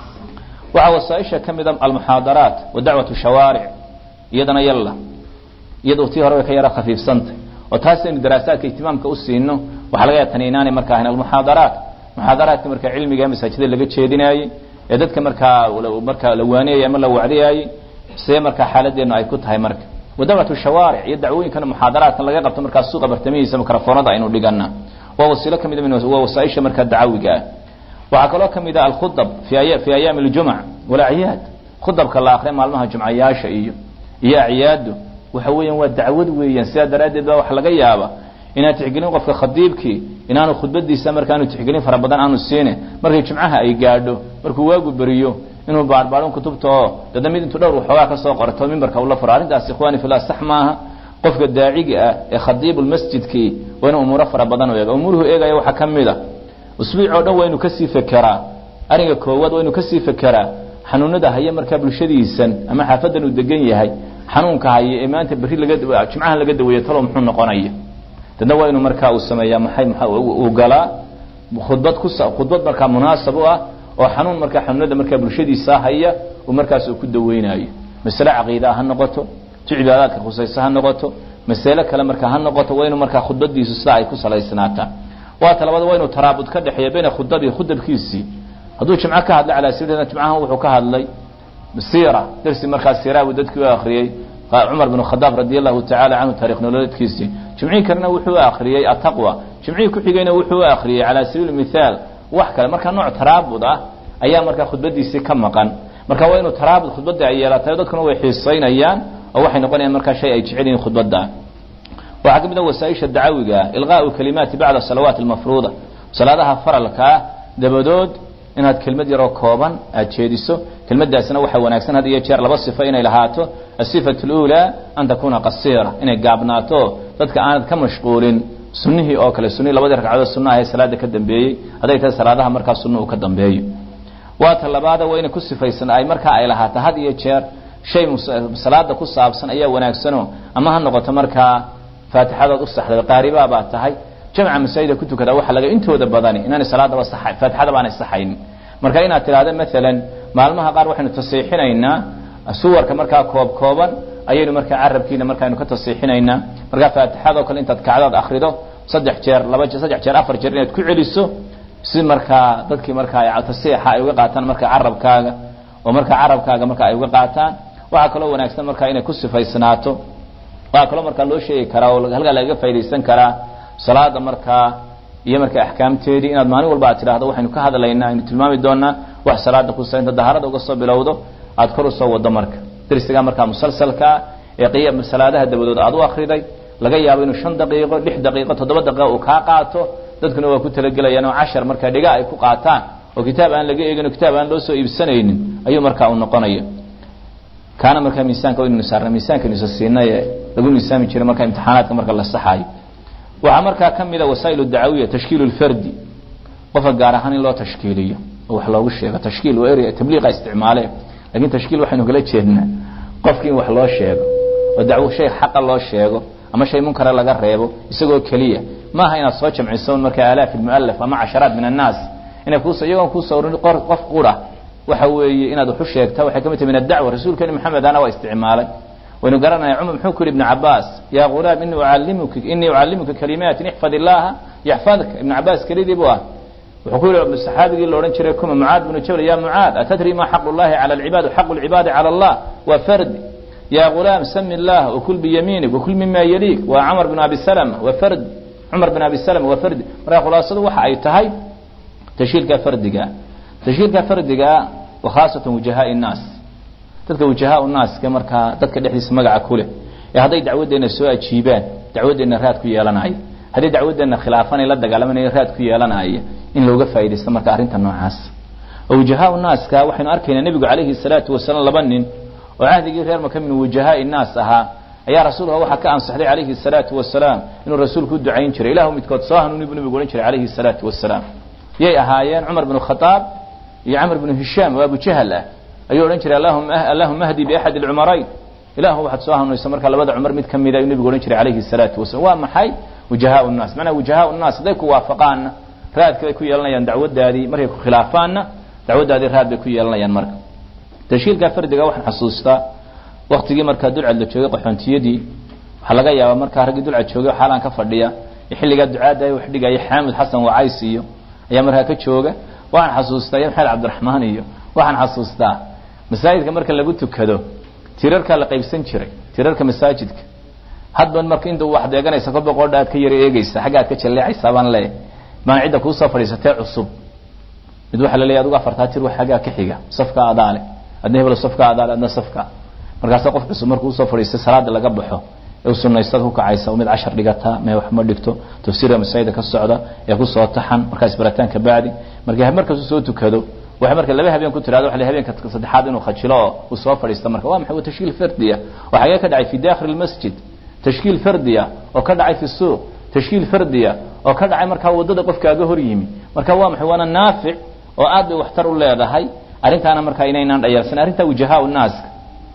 waxaa wasaaisha ka mid a almuxaadaraat wa dacwatu shawaaric iyadana yalla iyadoo tii hore way ka yara khafiifsantay oo taas aynu daraasaadka ihtimaamka u siino waxaa laga yaaba tani inaanay markaa ahayn almuxaadaraat muxaadaraadka markaa cilmiga ee masaajidada laga jeedinaayey ee dadka markaa markaa la waaniyayay ama la wacdiyaayey see markaa xaaladeenu ay ku tahay marka wa dacwatu shawaaric iyo dacwooyinkana muxaadaraadkan laga qabto markaa suuqa bartamihiisa mikrofoonada aynu dhigana waa wasiilo ka mid waa wasaaisha markaa dacawiga ah waxaa kaloo ka mid ah alkhudab fi ayaami اljumc walacyaad khudabka la akriya maalmaha jumcayaasha iyo iyo acyaadu waxa weeyaan waa dacwad weeyaan sidaa daraaddeed ba waxa laga yaaba inaad tixgelin qofka khadiibkii inaanu khudbadiisa markaanu tixgelin fara badan aanu siine markay jumcaha ay gaadho markuu waagu beriyo inuu baarbaarin kutubta oo dada mid intuu dhowr waxoogaa ka soo qorto mimbarka ula furo arrintaas ikhwani fillah sax maaha qofka daaciga ah ee khadiibu lmasjidkii waa inuu umuuro fara badan u eega umuuruhu eegaya waxaa ka mid a usbuuc oo dhan waa inuu kasii fekeraa ariga koowaad waa inuu kasii fekeraa xanuunada haya markaa bulshadiisan ama xaafadan uu degan yahay xanuunka haya ee maanta berri laga jimcaha laga daweeya talo muxuu noqonaya dadna waa inuu markaa uu sameeyaa maxay uu galaa khudbad ku khudbad markaa munaasab u ah oo xanuun markaa xanuunada markaa bulshadiisa haya uu markaas uu ku daweynayo masale caqiidaa ha noqoto tu cibaadaadka khusayso ha noqoto masale kale markaa ha noqoto waa inuu markaa khudbadiisu sidaa ay ku salaysnaataa waa talabada waa inuu taraabud ka dhexeeya bayna khudbabii khudabkiisii hadduu jimco ka hadlay calaa sirina jimcahan wuxuu ka hadlay siira darsi markaa siira buu dadkii u akriyey cumar bin khadaab radi allahu tacaala canhu taarikh nololeedkiisii jimcihii kalena wuxuu u akriyey ataqwa jimcihii ku xigayna wuxuu u akriyey calaa sabiili mithaal wax kale marka nooc taraabud ah ayaa markaa khudbadiisii ka maqan marka waa inuu taraabud khudbadda ay yeelatayo dadkuna way xiisaynayaan oo waxay noqonayaan markaa shay ay jecel yihiin khudbadda waxaa ka mid a wasaaisha dacawiga ah ilqaau kalimaati bacda salawaat almafruuda salaadaha faralka ah dabadood inaad kelmad yaroo kooban aad jeediso kelmadaasna waxaa wanaagsan had iyo jeer laba sifo inay lahaato asifatu اlأulى an takuna qasiira inay gaabnaato dadka aanad ka mashquulin sunihii oo kale sunihii labadii ragcadood sunaha ee salaada ka dambeeyey hadday tahay salaadaha markaa sunna uu ka dambeeyo waa ta labaada waa inay ku sifaysan ay markaa ay lahaato had iyo jeer shay salaada ku saabsan ayaa wanaagsano ama ha noqoto markaa faatixadood u saxday qaaribaa baa tahay jamca masaajida ku tukada waxa laga intooda badani inaanay salaadaba saxay faatixada baanay saxaynin marka inaad tidhaahdo maalan maalmaha qaar waxaynu tasiixinaynaa suwarka markaa koob kooban ayaynu markaa carabkiina markaaynu ka tasiixinaynaa markaa faatixadoo kale intaad kacdood akrido saddex jeer laba jeer saddex jeer afar jeer inaad ku celiso si markaa dadkii markaa tasiixa ay uga qaataan markaa carabkaaga oo markaa carabkaaga marka ay uga qaataan waxaa kaloo wanaagsan markaa inay ku sifaysnaato waxaa kaloo markaa loo sheegi karaa oo halkaa lagaga faa'idaysan karaa salaada markaa iyo markaa axkaamteedii inaad maalin walba aad tidhaahdo waxaynu ka hadlaynaa aynu tilmaami doonaa wax salaada kusa inta daharada uga soo bilowdo aad kor usoo wado marka darsigaa markaa musalsalkaa ee qiya salaadaha dabadood aad u akriday laga yaabo inuu shan daqiiqo lix daqiiqo toddoba daqiiqo uu kaa qaato dadkuna waa ku talagelayaan oo cashar markaa dhiga ay ku qaataan oo kitaab aan laga eegin oo kitaab aan loo soo iibsanaynin ayuu markaa uu noqonaya kaana markaa miisaanka waynu saarna miisaanka nisa siinay ee lagu miisaami jiray markaa imtixaanaadka marka la saxaayo waxaa markaa ka mid a wasaail dacawiya tashkiil lfardi qofka gaar ahaan in loo tashkiiliyo oo wax loogu sheego tashkiil waa area tabliiqa isticmaale lakin tashkiil waxaynu kala jeednaa qofki in wax loo sheego oo dacwo shay xaqa loo sheego ama shay munkara laga reebo isagoo keliya maaha inaad soo jamciso marka aalaaf almu'alaf ama casharaat min annaas inay kuus iyagoon kuu sawrin qof qura waxa weeye inaad wax u sheegta waxay ka mid tahay min addacwa rasuulkeeni maxamed ana waa isticmaalay waynu garanaya cumar muxuu ku yidhi ibnu cabaas yaa ghulaam inii ucallimuka inii ucallimuka kalimaatin ixfad illaaha yaxfadka ibnu cabaas kelidii buu ah wuxuu ku yidhi saxaabigii la odhan jiray kuma mucaad bnu jabal ya mucaad atadri ma xaqu llahi cala alcibaad xaqu lcibaadi cala allah waa fardi ya ghulaam sami illah wakul biyamiinik wakul mima yaliik waa camar bn abi salama waa fardi cumar bin abi salama waa fardi marka khulaasadu waxa ay tahay tashiilka fardiga tashiilka fardiga wa khaasatan wujahaai nnaas dadka wujahaa naaska markaa dadka dhexdiisa magaca ku leh ee hadday dacwadeenna soo ajiibaan dacwadeenna raad ku yeelanaya hadday dacwadeenna khilaafan ay la dagaalamanaya raad ku yeelanaya in looga faa'idaysto marka arrinta noocaas oo wujahaa naaska waxaynu arkaynaa nebigu calayhi salaatu wasalaam laba nin oo cahdigii reer maka min wujahaai naas ahaa ayaa rasuulka waxaa ka ansaxday calayhi salaatu wasalaam inuu rasuulku u ducayn jiray ilahu midkood soo hanuuni buu nebigu odhan jiray calayhi salaatu wasalaam yay ahaayeen cumar bnu khadaab iyo camr bnu hishaam oo abujahal ah ayuu odhan jiray allahuma ahdi biaxad alcumarayn ilahu waxaad soo hanuunayso marka labada cumar mid ka mida ayuu nebigu odhan jiray calayhi salaatu wasalam waa maxay wujahaa nnaas macnaa wujahaa nnaas hadday ku waafaqaanna raadka bay ku yeelanayaan dacwadaadii markay ku khilaafaanna dacwadaadii raad bay ku yeelanayaan marka tashiilka fardiga waxaan xasuustaa waktigii markaa dulcad la joogay qaxoontiyadii waxaa laga yaabaa markaa raggii dulcad joogay xaalaan ka fadhiya xilligaa ducaada wax dhigaya xaamid xasan wacays iyo ayaa markaa ka jooga waxaan xasuustaa iyo maxamed cabdiraxmaan iyo waxaan xasuustaa masaajidka marka lagu tukado tirarkaa la qaybsan jiray tirarka masaajidka hadba marka inta wax deeganaysa kolba qoodha aad ka yara eegeysa xagga aad ka jalleecaysaa baan leeyahay maan cidda kuusoo fadhiisatee cusub mid waxaa la leeyahy adugu afartaa tir wax xaggaa ka xiga safka adaale adna hebel safka adaale adna safka markaasa qof cusub markuu usoo fadhiistay salaada laga baxo ee sunaystaad ku kacaysa mid cashar dhigata mee wax ma dhigto tafsiirka masaajida ka socda ee kusoo taxan markaas barataan ka bacdi marka markaasuu soo tukado waxay marka laba habeen ku tirahdo waxa habeenka saddexaad inuu khajilo oo uu soo fadhiisto marka waa maxay waa tashkiil fardiya oo xagee ka dhacay fi dakhil almasjid tashkiil fardiya oo ka dhacay fi suuq tashkiil fardiya oo ka dhacay markaa wadada qofkaaga hor yimi marka waa maxay waana naafic oo aad bay waxtar u leedahay arrintaana markaa inaynaan dhayarsan arrintaa wujahaa naaska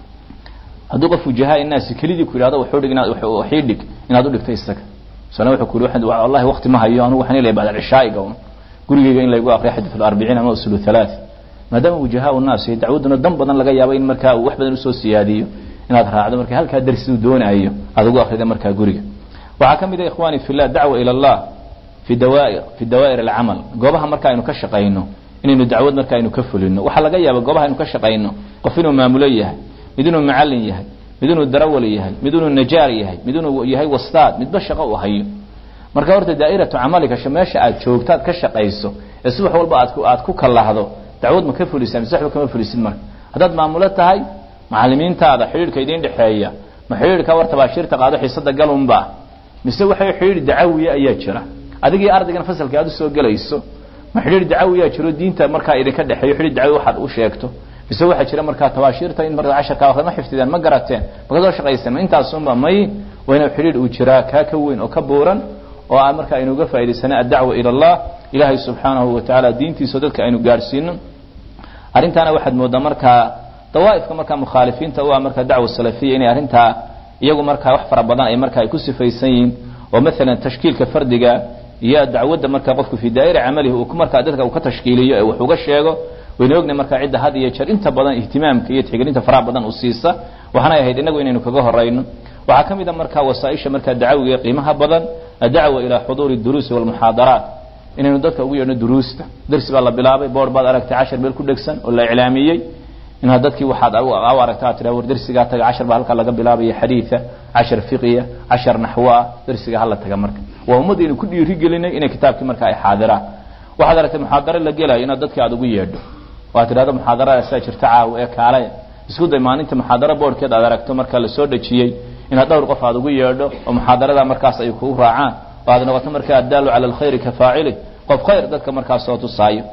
hadduu qof wujahaa naasi kelidii ku yidhahdo wuxuu dhig inaad waxii dhig inaad u dhigto isaga sana wuxuu ku yidhi wallahi waqti ma hayo anigu waxaan leeyahay bacda cishaa'iga un gurigayga in laygu aqriyo xadith al-arbiciin ama usul thalath maadaama wujahaa naas iyo dacwaduna dan badan laga yaabo in markaa uu wax badan usoo siyaadiyo inaad raacdo marka halkaa darsi uu doonayo aad ugu akrida markaa guriga waxaa ka mid ah ikhwani fillah dacwa ila allah fi dawaa'ir fi dawaa'ir alcamal goobaha marka aynu ka shaqayno inaynu dacwad marka aynu ka fulino waxaa laga yaaba goobaha aynu ka shaqayno qof inuu maamulo yahay mid inuu macallin yahay mid inuu darawal yahay mid inuu najaar yahay mid inuu yahay wastaad midba shaqo u hayo marka horta daa'iratu camalika meesha aad joogtaad ka shaqayso ee si wax walba aad ku aad ku kalahdo dacwad ma ka fulisaa mise waxba kama fulisid marka haddaad maamulo tahay macallimiintaada xidhiidhka idiin dhexeeya ma xidhiidhka war tabaashiirta qaado xiisada galunba mise waxay xidhiidh dacawiya ayaa jira adigii ardaygan fasalka aad usoo gelayso ma xidhiidh dacawiyaa jiro diinta markaa idinka dhexeeyo xidhiidh dacawi waxaad u sheegto mise waxaa jira markaa tabaashiirta in markaa casharka akhri ma xifdideen ma garateen ma kasoo shaqayseen ma intaasunba may waa inuu xidhiidh uu jiraa kaa ka weyn oo ka buuran oo aan marka aynu uga faa'idaysana addacwa ila allah ilaahay subxaanahu wa tacaala diintiisa dadka aynu gaadhsiino arrintaana waxaad moodaa markaa dawaa'ifka markaa mukhaalifiinta u ah markaa dacwa salafiya inay arrintaa iyagu markaa wax fara badan ay markaa ay ku sifaysan yihiin oo maalan tashkiilka fardiga iyo dacwadda markaa qofku fii daa'ira camalihi uu markaa dadka uu ka tashkiiliyo ee wax uga sheego waynu ognahay markaa cidda had iyo jeer inta badan ihtimaamka iyo tixgelinta faraha badan u siisa waxaanay ahayd inagu inaynu kaga horayno waxaa ka mid a markaa wasaaisha markaa dacawiga qiimaha badan adacwa ilaa xuduuri duruusi walmuxaadaraat inaynu dadka ugu yeedhno duruusta darsi baa la bilaabay boor baad aragtay cashar meel ku dhegsan oo la iclaamiyey inaad dadkii waxaad u aragta aad tiraa war darsigaa taga cashar baa halkaa laga bilaabaya xadiida cashar fiqiya cashar naxwa darsiga hala taga marka waa ummaddaynu ku dhiiri gelinay inay kitaabkii marka ay xaadiraan waxaad aragtay muxaadaro la gelayo inaad dadkii aad ugu yeedho waad tidhahdo muxaadarada saa jirta caawa ee kaalaya isku day maalinta muxaadaro boorhkeed aad aragto marka lasoo dhejiyey inaad dhowr qof aad ugu yeedho oo muxaadarada markaas ay kugu raacaan oo aad noqoto marka addaalu cala alkhayri ka faacili qof khayr dadka markaas soo tusaayo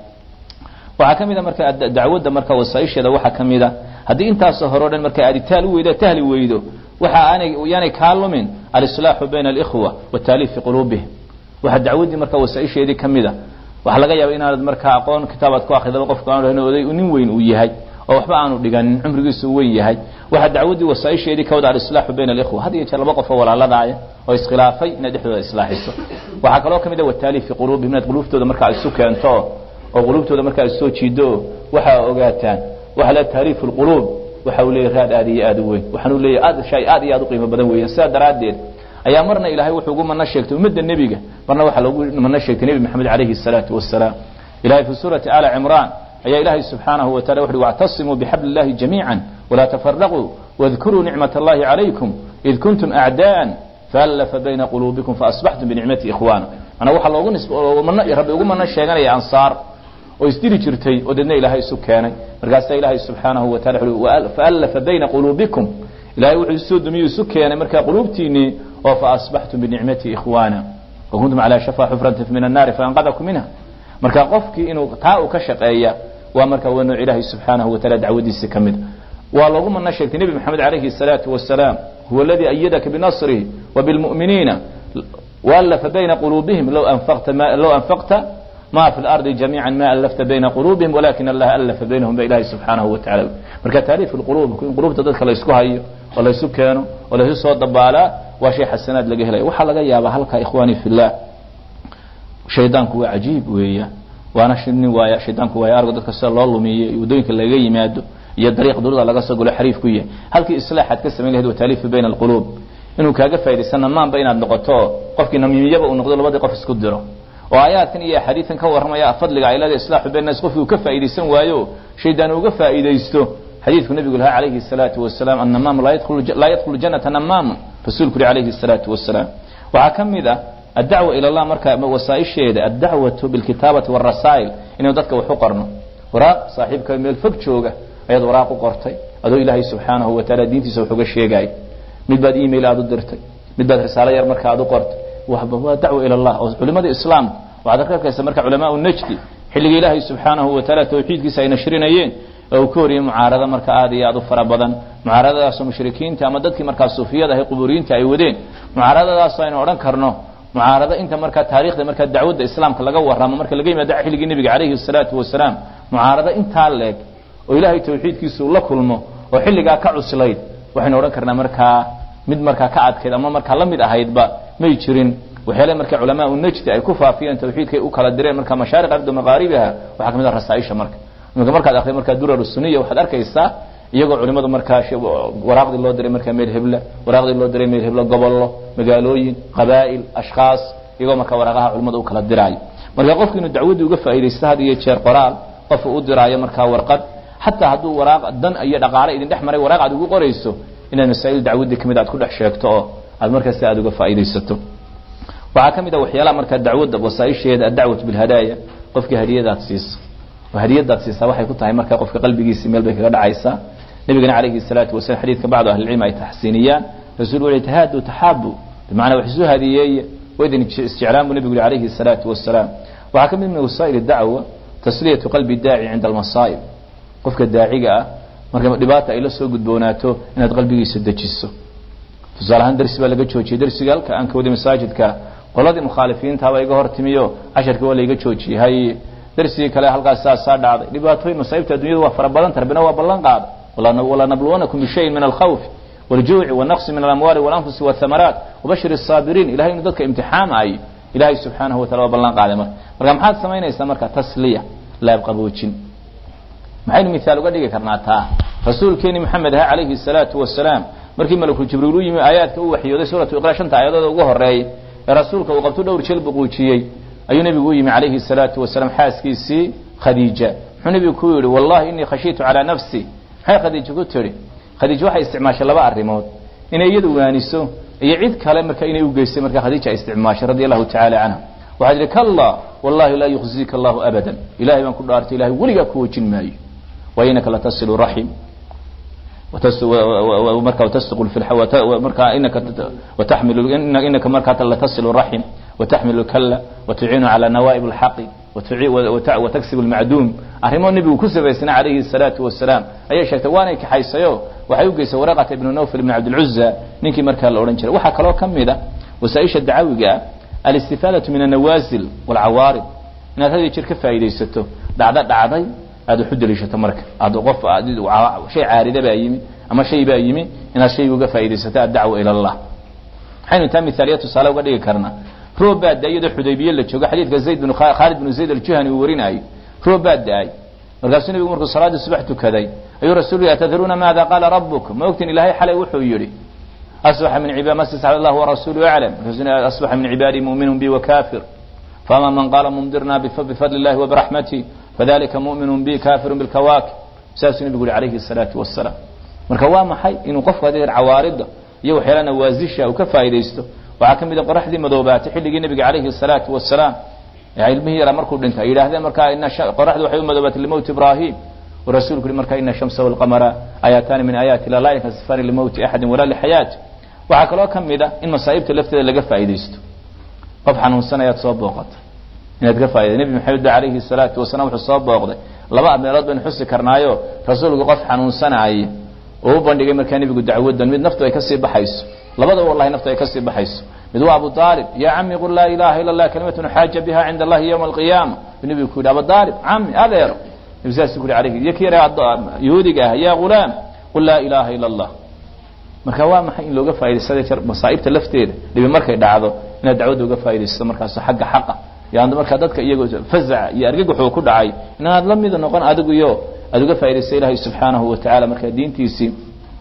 waxaa ka mid a marka dacwadda marka wasaaisheeda waxaa ka mid a haddii intaasoo hore o dhan marka aad itaal u weydo tahli weydo waxa aanay yaanay kaa lumin alislaaxu bayna alikhwa wataaliif fi quluubihim waxaa dacwaddii marka wasaaisheedii ka mid a waxaa laga yaaba inaanad markaa aqoon kitaabaad ku akridaba qofka aan oday nin weyn uu yahay oo waxba aanu dhiganin cumrigiisu weyn yahay waxaa dacwaddii wasaaisheedii ka wada alislaaxu bayna alikhwa had iyo jeer laba qof oo walaaladaaya oo iskhilaafay inaad dhexdooda islaaxiso waxaa kaloo ka mid a wataali fi quluubihim inaad quluubtooda markaa isu keento oo quluubtooda markaa isoo jiido waxaa ogaataan waxa le taaliifu lquluub waxa uu leeyahy raad aad iyo aad u weyn waxaanu leeyahy aad shay aad iyo aad u qiimo badan weeyaan sidaa daraaddeed ayaa marna ilaahay wuxuu ugu mana sheegtay ummadda nebiga marna waxaa loogu mana sheegtay nebi maxamed calayhi الsalaatu wasalaam ilahay fi suurati ala cimraan ayaa ilaahay subxaanahu wa taala wuxuhi wاctasimuu bixabli اllahi jamiica walaa tafaraquu واذkuruu nicmaة اllahi calaykum id kuntum acdaءa faallafa bayna quluubikum faasbaxtum binicmati ikhwaana manaa waxaa loogu nis rabbi ugu mana sheeganaya ansaar oo isdili jirtay oo deedna ilaahay isu keenay markaasaa ilaahay subxaanahu wa taala wuxuhi faallafa bayna quluubikum ilahay wuxuu isoo dumiyuu isu keenay markaa quluubtiinii oo faasbaxtum binicmati ikhwaana wakuntum calaa shafaa xufratin min annaari faanqadakum minha marka qofkii inuu taa uu ka shaqeeya waa marka waa nooc ilaahay subxaanahu wa taala dacwadiisi ka mid waa loogu mana sheegtay nebi maxamed calayhi الsalaatu wasalaam huwa aladii ayadaka binasrihi وبالمؤمنين وألف بين قلوبهم لو أنفقت ما, لو أنفقت ما في الأرض جميعا ما ألفت بين قلوبهم ولكن الله ألف بينهم بإله سبحانه وتعالى marka taaliif الqulub in qulubta dadka la isku hayo oo la isu keeno oo la isu soo dabaalaa waa shay xasanaad laga helaya waxaa laga yaabaa halka ikhwaani fi llah shaydaanku waa cajiib weeya waana nin waaya shaydaanku waaya argo dadka sida loo lumiyo waddooyinka laga yimaado iyo dariiq durada laga soo galo xariif ku yahay halkii islaaxaad ka samayn lahayd wa taaliifu bayna alquluub inuu kaaga faa'idaysana maanba inaad noqoto qofkii namiimiyaba uu noqdo labadii qof isku diro oo aayaadkan iyo axaadiidan ka warramaya fadliga ay leedahay islaaxu bayna nas qofkii uu ka faa'iidaysan waayo shaydaan uga faa'iidaysto xadiidku nabigu lahaa calayhi الsalaatu wasalaam annamaam laa yadkhulu janata namaamun rasuulku yuri calayhi الsalaatu wasalaam waxaa ka mid ah addacwa ila allah marka wasaaisheeda addacwatu bilkitaabati wاrasaa'il inaynu dadka wax u qorno waraaq saaxiibka meel fog jooga ayaad waraaq u qortay adoo ilaahay subxaanahu wa taala diintiisa wax uga sheegay mid baad email aad u dirtay mid baad risaalo yar marka aad u qortay waa dacwa ila allah oo culimada islaamka waxaad arkaysa marka culamaa najdi xilliga ilaahay subxaanahu wa taala tawxiidkiisa ay nashrinayeen oo uu ka horiyey mucaarado marka aad iyo aad u fara badan mucaaradadaasoo mushrikiinta ama dadkii markaa suufiyada ahay quburiyiinta ay wadeen mucaaradadaasoo aynu odhan karno mucaarado inta markaa taarikhda markaa dacwadda islaamka laga warramo marka laga yimaado xilligii nebiga calayhi الsalaatu wasalaam mucaarado intaa leeg oo ilaahay tawxiidkiisa uu la kulmo oo xilligaa ka cuslayd waxaynu odhan karnaa markaa mid markaa ka adkayd ama markaa la mid ahaydba may jirin waxyaale marka culamaa najdi ay ku faafiyeen tawxiidkay u kala direen marka mashaariq ardi maqaaribiha waxaa kamid ah rasaaisha marka iminka markaad akriyo markaa durar suniya waxaad arkaysaa iyagoo culimadu markaa waraaqdii loo diray markaa meel hebla waraaqdii loo diray meel hebla gobollo magaalooyin qabaa'il ashkhaas iyagoo markaa waraaqaha culimada u kala diraayo marka qofki inuu dacwaddii uga faa'iidaysto had iyo jeer qoraal qof u diraayo markaa warqad xataa hadduu waraaq dan iyo dhaqaale idin dhex maray waraaq aad ugu qorayso inaad masaa'il dacwaddii kamid aad ku dhex sheegto oo aad markaa si aad uga faa'iidaysato waxaa ka mid ah waxyaalaha markaa dacwadda wasaaisheeda addacwatu bilhadaaya qofkii hadiyadaad siiso oo hadiyadaad siisaa waxay ku tahay markaa qofka qalbigiisi meel bay kaga dhacaysaa nabigana calayhi salaatu wasalam xadiidka bacdu ahlicilmi ay taxsiiniyaan rasuul wuxu tahaadu taxaabu bimacnaa wax isu hadiyeeye waydin isjeclaan buu nebigu yuri calayhi salaatu wasalaam waxaa ka mid min wasaa'il dacwa tasliyatu qalbi daaci cinda almasaa'ib qofka daaciga ah marka dhibaata ay la soo gudboonaato inaad qalbigiisa dejiso tusaale ahaan darsi baa laga joojiyey darsiga halka aan ka waday masaajidka qoladii mukhaalifiintaaba iga hor timiyo casharkii waa layga joojiyey hay darsigii kale halkaas saasaa dhacday dhibaatooyin masaa'ibta addunyadu waa fara badan tarbina waa ballan qaada walanabluwanakum bishayin min alkhawfi والجوع والنقص من الأموال والأنفس والثمرات وبشر الصابرين إلهي إنه ذلك امتحان أي إلهي سبحانه وتعالى وبلان قادم مركا محاد سمينا يسمى تسلية لا يبقى بوجين maxaynu miaal uga dhigi karnaa taa rasuulkeeni maxamed aha calayhi الsalaatu wasalaam markii malakul jibriil u yimi aayaadka u waxyooday suuratu iqra shanta aayadooda ugu horeeyay ee rasuulka uu qabto dhowr jeel buquujiyey ayuu nebigu u yimi calayhi الsalaatu wasalaam xaaskiisii khadiija muxuu nebigu ku yidhi wallahi inii khashiitu calaa nafsi maxay khadiija ku tidhi khadiija waxay isticmaashay laba arrimood inay iyadu waaniso iyo cid kale marka inay u geystay marka khadiija ay isticmaashay radi allahu tacaala canha waxaa tihi kalla wallahi laa yukhzika allahu abadan ilahay baan ku dhaartay ilahay weligaa ku wejin maayo وإنك لتصل رحم marka وتسق marka inaka وتحمل إنك marka لتصل الرحم وتحمل الكلة وتعين على نوائب الحق وتكسب المعدوم arrimo nebigu ku sabaysana عalayhi الصلاaةu وaسلاam ayay sheegtay waanay kaxaysayo waxay u geysay waraqata ibn nawfl ibn cabdالcuزa ninkii markaa la odhan jiray waxaa kaloo ka mida wasaaئisha dacawiga alistifaadaةu min النawaasil والcawaarid inaad had jir ka faa'iidaysato dhacdo dhacday aad wax u deliishato marka aad qof shay caarida baa yimi ama shay baa yimi inaad shayga uga faaidaysato addacwa ila allah waxaynu taa miaaliya tusaale uga dhigi karnaa roob baa da iyadoo xudaybiye la joogo xadiidka zayd bin khaalid bin zayd aljuhani uu warinaayo roob baa da-ay markaasuu nebigu markuu salaadii subax tukaday ayuu rasuul yhi atadruuna maada qaala rabuk ma ogtin ilahay xalay wuxuu yidhi asbaxa min cibaad mastascad allah warasuulu aclam markaasuu asbaxa min cibaadii mu'minun bi wakafir faama man qaala mumdirna bifadli illahi wabiraxmatih fadalika mu'minun bi kafirun bilkawaakib saasuu nebigu yihi calayhi salaatu wasalaam marka waa maxay inuu qofku hadeer cawaarida iyo waxyaala nawaasisha uu ka faa'idaysto waxaa ka mid a qoraxdii madoobaatay xilligii nebiga calayhi salaatu wasalaam ilmihii yaraa markuu dhintay ay yidhahdeen markaa qoraxdu waxay u madoobaatay limowti ibrahim rasuulku yihi marka ina shamsa walqamara aayaataani min aayaati illah laa yankasifani limowti axadin walaa lixayaati waxaa kaloo ka mid a in masaa'ibta lafteeda laga faa'idaysto qof xanuunsanayaad soo booqata inaad ka faaiday nebi maxamed ba calayhi salaatu wasalaam wuxuu soo booqday laba meelood baynu xusi karnaayo rasuulku qof xanuunsanaaya oo u bandhigay markaa nebigu dacwadan mid naftu ay kasii baxayso labadaba wallahi naftu ay kasii baxayso mid waa abu aalib ya cami qul laa ilaha ila allah kalimatun xaaja biha cinda allahi yowma alqiyaama u nebigu ku yidhi abu aalib cami adeero nebi saas ku yhi alayhi iyo ki yara yahuudiga ah ya ghulaam qul laa ilaha ila allah marka waa maxay in looga faaidaysada jer masaa'ibta lafteeda dhibi markay dhacdo inaad dacwadda uga faa'idaysato markaas xagga xaqa yani markaa dadka iyagoo fazaca iyo argagaxuu ku dhacay inaad la mida noqon adigu iyo aad uga faa'idaysa ilaahay subxaanahu watacala markaa diintiisii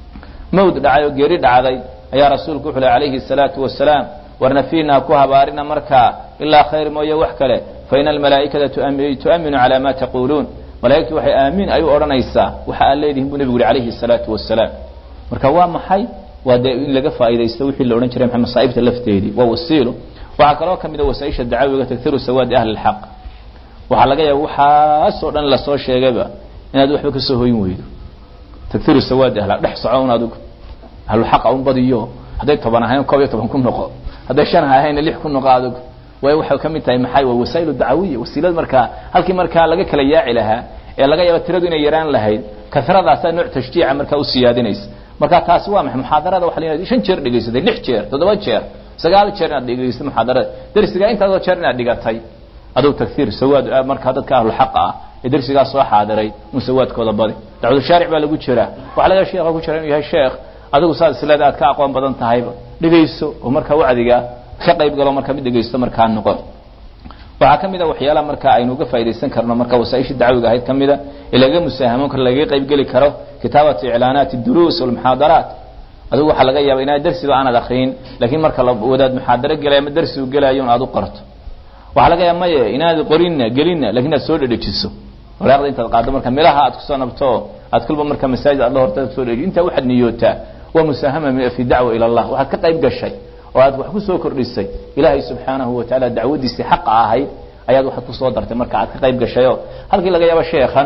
mawd dhacay oo geeri dhacday ayaa rasuulku wuxu leh calayhi salaatu wasalaam warna fiina ku habaarina markaa ilaa khayr mooye wax kale fa ina almalaa'ikata tu'aminu calaa ma taquuluun malaa'igtu waxay aamiin ay u odhanaysaa waxa aad leedihin buu nebigu yihi calayhi salaatu wasalaam marka waa maxay waa dee in laga faa'idaysto wixii la odhan jiray maxay masaa'ibta lafteedii waa wasiilo waxaa kaloo ka mid a wasaaisha dacawiga taghiru sawaadi ahli lxaq waxaa laga yaaba waxaasoo dhan lasoo sheegayba inaad waxba kasoo hoyin weydo taghiru sawaadi ahla dhex soco un adigu ahlulxaqa un badiyo hadday toban ahayn koob iyo toban ku noqo hadday shan ahayna lix ku noqo adigu way waxay ka mid tahay maxay waa wasaa'ilu dacawiya wasiilad markaa halkii markaa laga kala yaaci lahaa ee laga yaaba tiradu inay yaraan lahayd karadaasaa nooc tashjiica markaa u siyaadinaysa marka taasi waa maxay muxaadarada waxa la shan jeer dhegaysatay lix jeer toddoba jeer sagaal jeer inaad dhegeysto muxaadarada darsigaa intaasoo jeer inaad dhigatay adugu taghiir sawaad markaa dadka ahlu xaqa ah ee darsigaa soo xaadiray un sawaadkooda badi dacwadu shaaric baa lagu jiraa waxa laga sheekha ku jira inuu yahay sheekh adigu saad isleeda aad ka aqoon badan tahayba dhegayso oo markaa wacdiga ka qayb galo markaa mid dhegaysto markaa noqon waxaa ka mid a waxyaalaha markaa aynu uga faa'idaysan karno marka wasaaisha dacwiga ahayd ka mida ee lagaga musaahamoon karo lagaga qayb geli karo kitaabatu iclaanaati duruus walmuxaadaraat adigu waxaa laga yaaba inaad darsiba aanad akriyin laakiin marka la wadaad muxaadaro gelay ama darsi u gelayo un aad u qorto waxaa laga yaaba maye inaad qorinna gelinna lakin aad soo dhedhejiso walaaqda intaad qaaddo marka milaha aad kusoo nabto aad kulba marka masaajid aad la horta soo dhedhi intaa waxaad niyootaa waa musaahama fi dacwa ila allah waxaad ka qayb gashay oo aad wax kusoo kordhisay ilaahay subxaanahu watacaala dacwadiisii xaqa ahayd ayaad waxaad kusoo dartay marka aad ka qayb gashayo halkii laga yaabo sheekhan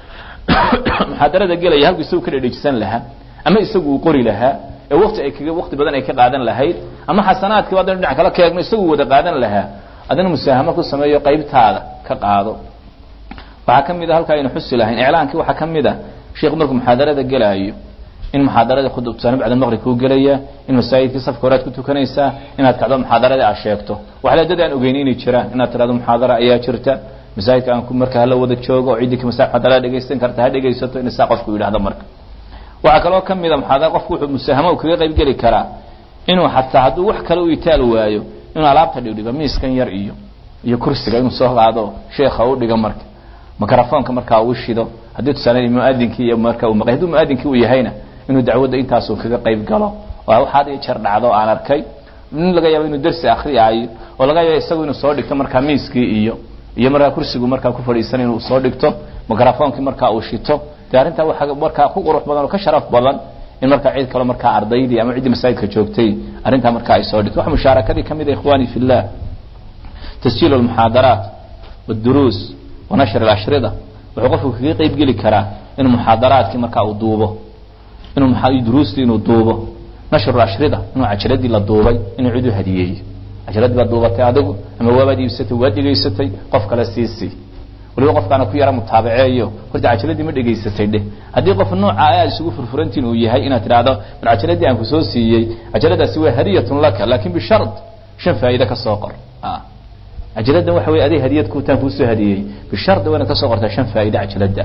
muxaadarada gelaya halku isagu ka dhedhejisan lahaa ama isagu uu qori lahaa ee wati ay kaga waqti badan ay ka qaadan lahayd ama xasanaadkiiba haddaynu dhinac kala keegno isagu wada qaadan lahaa adina musaahamo ku sameeyo qaybtaada ka qaado waxaa ka mid a halka aynu xusi lahayn iclaankii waxaa ka mid a sheikhu markuu muxaadarada gelaayo in muxaadaradii khudubtaani bacda maqrib kuu gelaya in masaajidkii safka horead ku tukanaysaa inaad kacdo muxaadaradii aad sheegto waxle dad aan ogeyni inay jiraan inaad tirahdo muxaadara ayaa jirta masaajidka aan ku marka hala wada joogo oo ciddii masa muxadarada dhegaysan karta ha dhegaysato in saa qofku yidhahdo marka waxaa kaloo ka mida muxaadara qofku wuxuu musaahamo kaga qayb geli karaa inuu xataa hadduu wax kale u itaal waayo inuu alaabta dhigdhigo miiskan yar iyo iyo kursiga inuu soo qaado sheekha u dhigo marka microfoonka markaa uu shido haddii tusaale muadinkii iyo marka uu maqay hadduu muadinkii uu yahayna inuu dacwadda intaasuu kaga qayb galo waa waxaad ii jeer dhacdo aan arkay nin laga yaabo inuu dersi akriyaayo oo laga yaabo isagu inuu soo dhigto markaa miiskii iyo iyo markaa kursigu markaa ku fadhiisan inuu soo dhigto microfoonkii markaa uu shito dee arrintaa waxaa markaa ku qurux badan oo ka sharaf badan in markaa cid kalo markaa ardaydii ama ciddii masaajidka joogtay arrintaa markaa ay soo dhigto wax mushaarakadii ka mid a ikhwani fi llah tasjiil almuxaadaraat wاduruus wa nashr اlashrida wuxuu qofku kaga qayb geli karaa inuu muxaadaraadkii markaa uu duubo inuu duruustii inuu duubo nashru ashrida inuu cajaladii la duubay inuu cid u hadiyeeyo cajaladii baad duubatay adigu ama waabaad iibsatay waad dhegaysatay qof kale siisii waliba qofkaana ku yara mutaabaceeyo horta cajaladii ma dhegaysatay dheh haddii qof nooca aad isugu furfurantiin uu yahay inaad tidhaahdo mar cajaladii aan kusoo siiyey cajaladaasi waa hadiyatun laka laakin bishard shan faa'iide ka soo qor cajaladdan waxa wey aday hadiyad kutaan kuusoo hadiyey bishard waa inaad ka soo qortaa shan faa'ide cajalada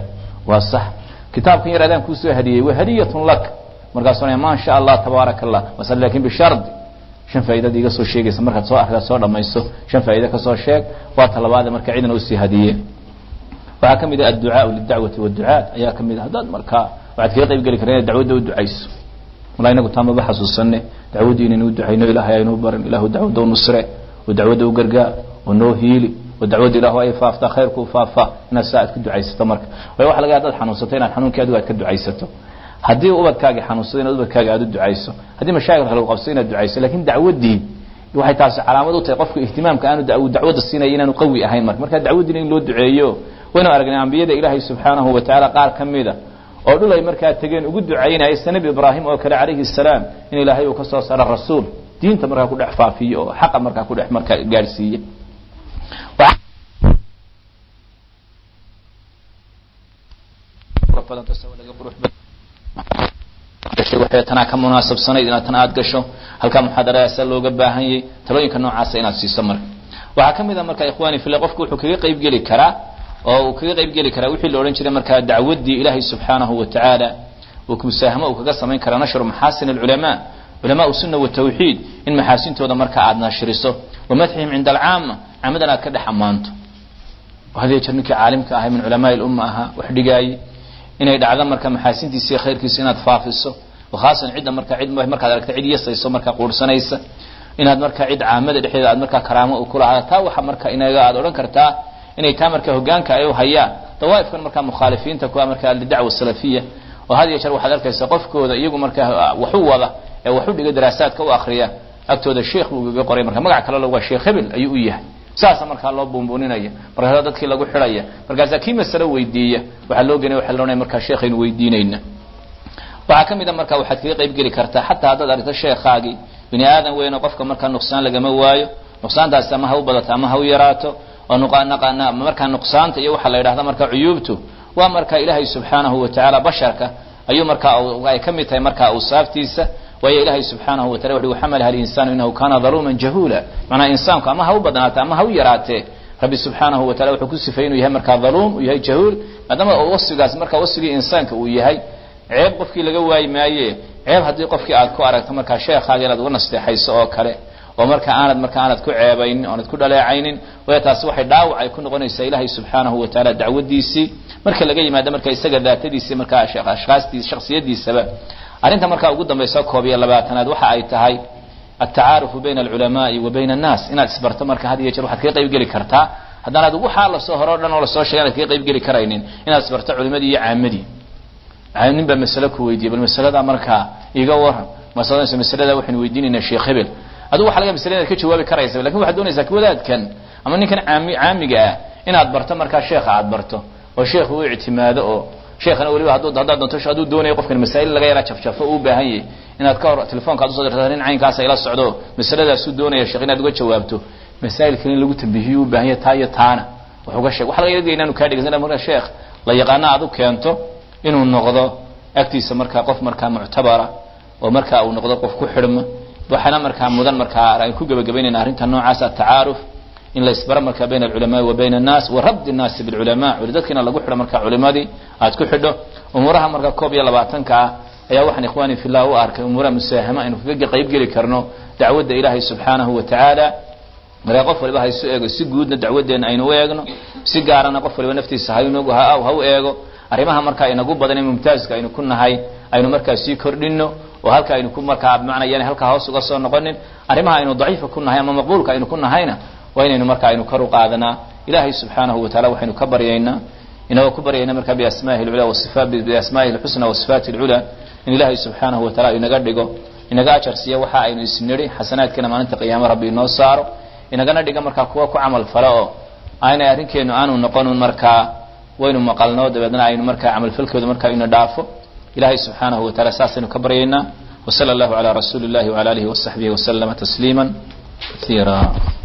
waa sax kitaabkan yar adaan kuusoo hadiyey waa hadiyatun lak markaasuu maa sha allah tabaaraka allah mas lakin bishardi shan faa'iidad iga soo sheegaysa markaad soo akridaad soo dhamayso shan faa'iida kasoo sheeg waa talabaade marka cidna usii hadiye waxaa ka mid ah adducaau lidacwati waducaat ayaa ka mid ah haddaad markaa waxaad kaga qayb geli kara inaad dacwadda u ducayso walaa inagu taa maba xasuusane dacwaddii inaynu u ducayno ilahay aynuu barin ilahu dacwadda u nusre oo dacwadda u gargaar oo noo hiili oo dacwadda ilahu ay faaftaa khayrku faafa inaad saa aad ka ducaysato marka waayo waxa laga hadaad xanuunsato inaad xanuunkii adigu aad ka ducaysato haddii ubadkaagii xanuunsado inaad ubadkaaga aad u ducayso haddii mashaakilka lagu qabso inaad ducayso lakin dacwaddii waxay taasi calaamad u tahay qofka ihtimaamka aanu dacwadda siinaya inaanu qawi ahayn marka marka dacwaddiina in loo duceeyo waynu aragnay ambiyada ilaahay subxaanahu watacaala qaar ka mida oo dhul ay markaa tegeen ugu ducaynaya sida nebi ibraahim oo kale calayhi salaam in ilaahay uu ka soo saaro rasuul diinta markaa ku dhex faafiyo oo xaqa markaa ku dhex markaa gaadhsiiye waxay tanaa ka munaasabsanayd inaad tan aad gasho halkaa muxaadaradaasa looga baahan yay talooyinka noocaasa inaad siiso marka waxaa ka mid a marka ikhwani fila qofku wuxuu kaga qayb geli karaa oo uu kaga qayb geli karaa wixii la odhan jiray markaa dacwaddii ilaahay subxaanahu wa tacaala uu musaahamo uu kaga samayn karaa nashru maxaasin alculamaa culamaau sunna watawxiid in maxaasintooda marka aad nashriso wa madxihim cinda alcaama caamadan aad ka dhex ammaanto hadiya jeer ninkii caalimka ahay min culamaai lumma ahaa wax dhigaaye inay dhacdo marka maxaasintiisa iyo khayrkiisa inaad faafiso khaasan cidda marka cid markaad aragta cid yasayso marka quursanaysa inaad marka cid caamada dhexdeeda aad markaa karaamo u kulahaada taa waxa marka inaga aad odhan kartaa inay taa marka hogaanka ay u hayaan dawaaifkan marka mukhaalifiinta kuwa marka lidacwa salafiya oo had iyo jeer waxaad arkaysa qofkooda iyagu marka waxu wada ee waxu dhiga daraasaadka u akriya agtooda sheekh buu igaga qoray marka magac kale waa sheekh hebel ayuu u yahay saasa markaa loo buunbuuninaya markaasa dadkii lagu xidhaya markaasaa kii masalo weydiiya waxaa loo genay waxa la ohanaya markaa sheekhaynu weydiinayna waxaa ka mid a marka waxaad kaga qayb geli kartaa xataa haddaad aragto sheekhaagii bini aadan weyno qofka markaa nuqsaan lagama waayo nuqsaantaasi ama ha u badato ama ha u yaraato oo markaa nuqsaanta iyo waxaa la yidhahda marka cuyuubtu waa marka ilaahay subxaanahu watacaala basharka ayuu markaa ay ka mid tahay marka awsaaftiisa waayo ilaahay subxaanahu watala wuxu xamalaha alinsaanu inahu kana daluuman jahuula macnaa insaanku ama ha u badnaate ama ha u yaraatee rabbi subxaanahu watala wuxuu ku sifay inuu yahay markaa daluum uu yahay jahuul maadaama wasfigaas marka wasfigii insaanka uu yahay ceeb qofkii laga waayi maaye ceeb haddii qofkii aad ku aragto markaa sheekhaaga inaad uga nasteexayso oo kale oo marka aanad marka aanad ku ceebaynin oonad ku dhaleecaynin way taasi waxay dhaawac ay ku noqonaysaa ilaahay subxaanahu watacaala dacwadiisii marka laga yimaado marka isaga daatadiisii markaa ashkhaastii shaksiyadiisaba arrinta markaa ugu dambaysa koob iyo labaatanaad waxa ay tahay altacaarufu bayna alculamaai wa bayna annaas inaad isbarto marka had iyo jeer waxaad kaga qayb geli kartaa haddaanaad waxaa lasoo hore o dhan oo lasoo sheegay anad kaga qayb geli karaynin inaad isbarto culimadii iyo caamadii nin baa masale ku weydiiyey bal masalada markaa iga waran masadanayso masalada waxaynu weydiinaynaa sheekh hebel adigu waxa laga masale inaad ka jawaabi karaysa lakin waxaad doonaysaa wadaadkan ama ninkan caami caamiga ah inaad barto markaa sheekha aad barto oo sheekhu u ictimaado oo sheekhana weliba hadduu haddaad doonto hadduu doonayo qofkan masaa'il laga yaraa jafjafo uu u baahan yahay inaad ka hor telefoonka ad usoo dirta nin caynkaasa ila socdo masaladaasuu doonaya sheekh inaad uga jawaabto masaa'ilkan in lagu tambihiyo u baahan yahay taa iyo taana wax uga sheeg waxa laga yaga inaanu kaa dhegeysan marka sheekh la yaqaana aad u keento inuu noqdo agtiisa markaa qof markaa muctabara oo markaa uu noqdo qof ku xidhma waxaana markaa mudan markaa aan ku gebagabaynayna arrinta noocaas atacaaruf in la isbaro markaa bayna alculamaai wa bayna annaas wa rabdi nnaasi bilculamaa dadkiina lagu xidho markaa culimadii aad ku xidho umuuraha markaa koob iyo labaatanka ah ayaa waxaan ikhwaani fillah u arkay umuuraha musaahama aynu kaga qayb geli karno dacwadda ilaahay subxaanahu wa tacaala markaa qof waliba haysu eego si guudna dacwaddeenna aynu u eegno si gaarana qof waliba naftiisa haynog ha ha u eego arrimaha markaa inagu badan ee mumtaaska aynu ku nahay aynu markaa sii kordhino oo halka aynu ku markaa macnayaan halkaa hoos uga soo noqonin arrimaha aynu daciifa ku nahay ama maqbuulka aynu ku nahayna waa inaynu marka aynu kor u qaadanaa ilaahay subxaanahu wataala waxaynu ka baryaynaa inagoo ku baryayna markaa biasmaahi lcula wasifa biasmaahi lxusna wa sifaati lcula in ilaahay subxaanahu wataala inaga dhigo inaga ajar siiya waxa aynu isnidhi xasanaadkeena maalinta qiyaamo rabbi inoo saaro inagana dhiga markaa kuwa ku camal fale oo aynay arrinkeenu aanu noqonun markaa waynu maqalno dabeedna aynu markaa camalfalkooda markaa ina dhaafo ilahay subxaanahu wataala saasaynu ka baryaynaa wsala allahu calaa rasuuli اllahi wala alihi wasaxbihi waslama tasliima kaiira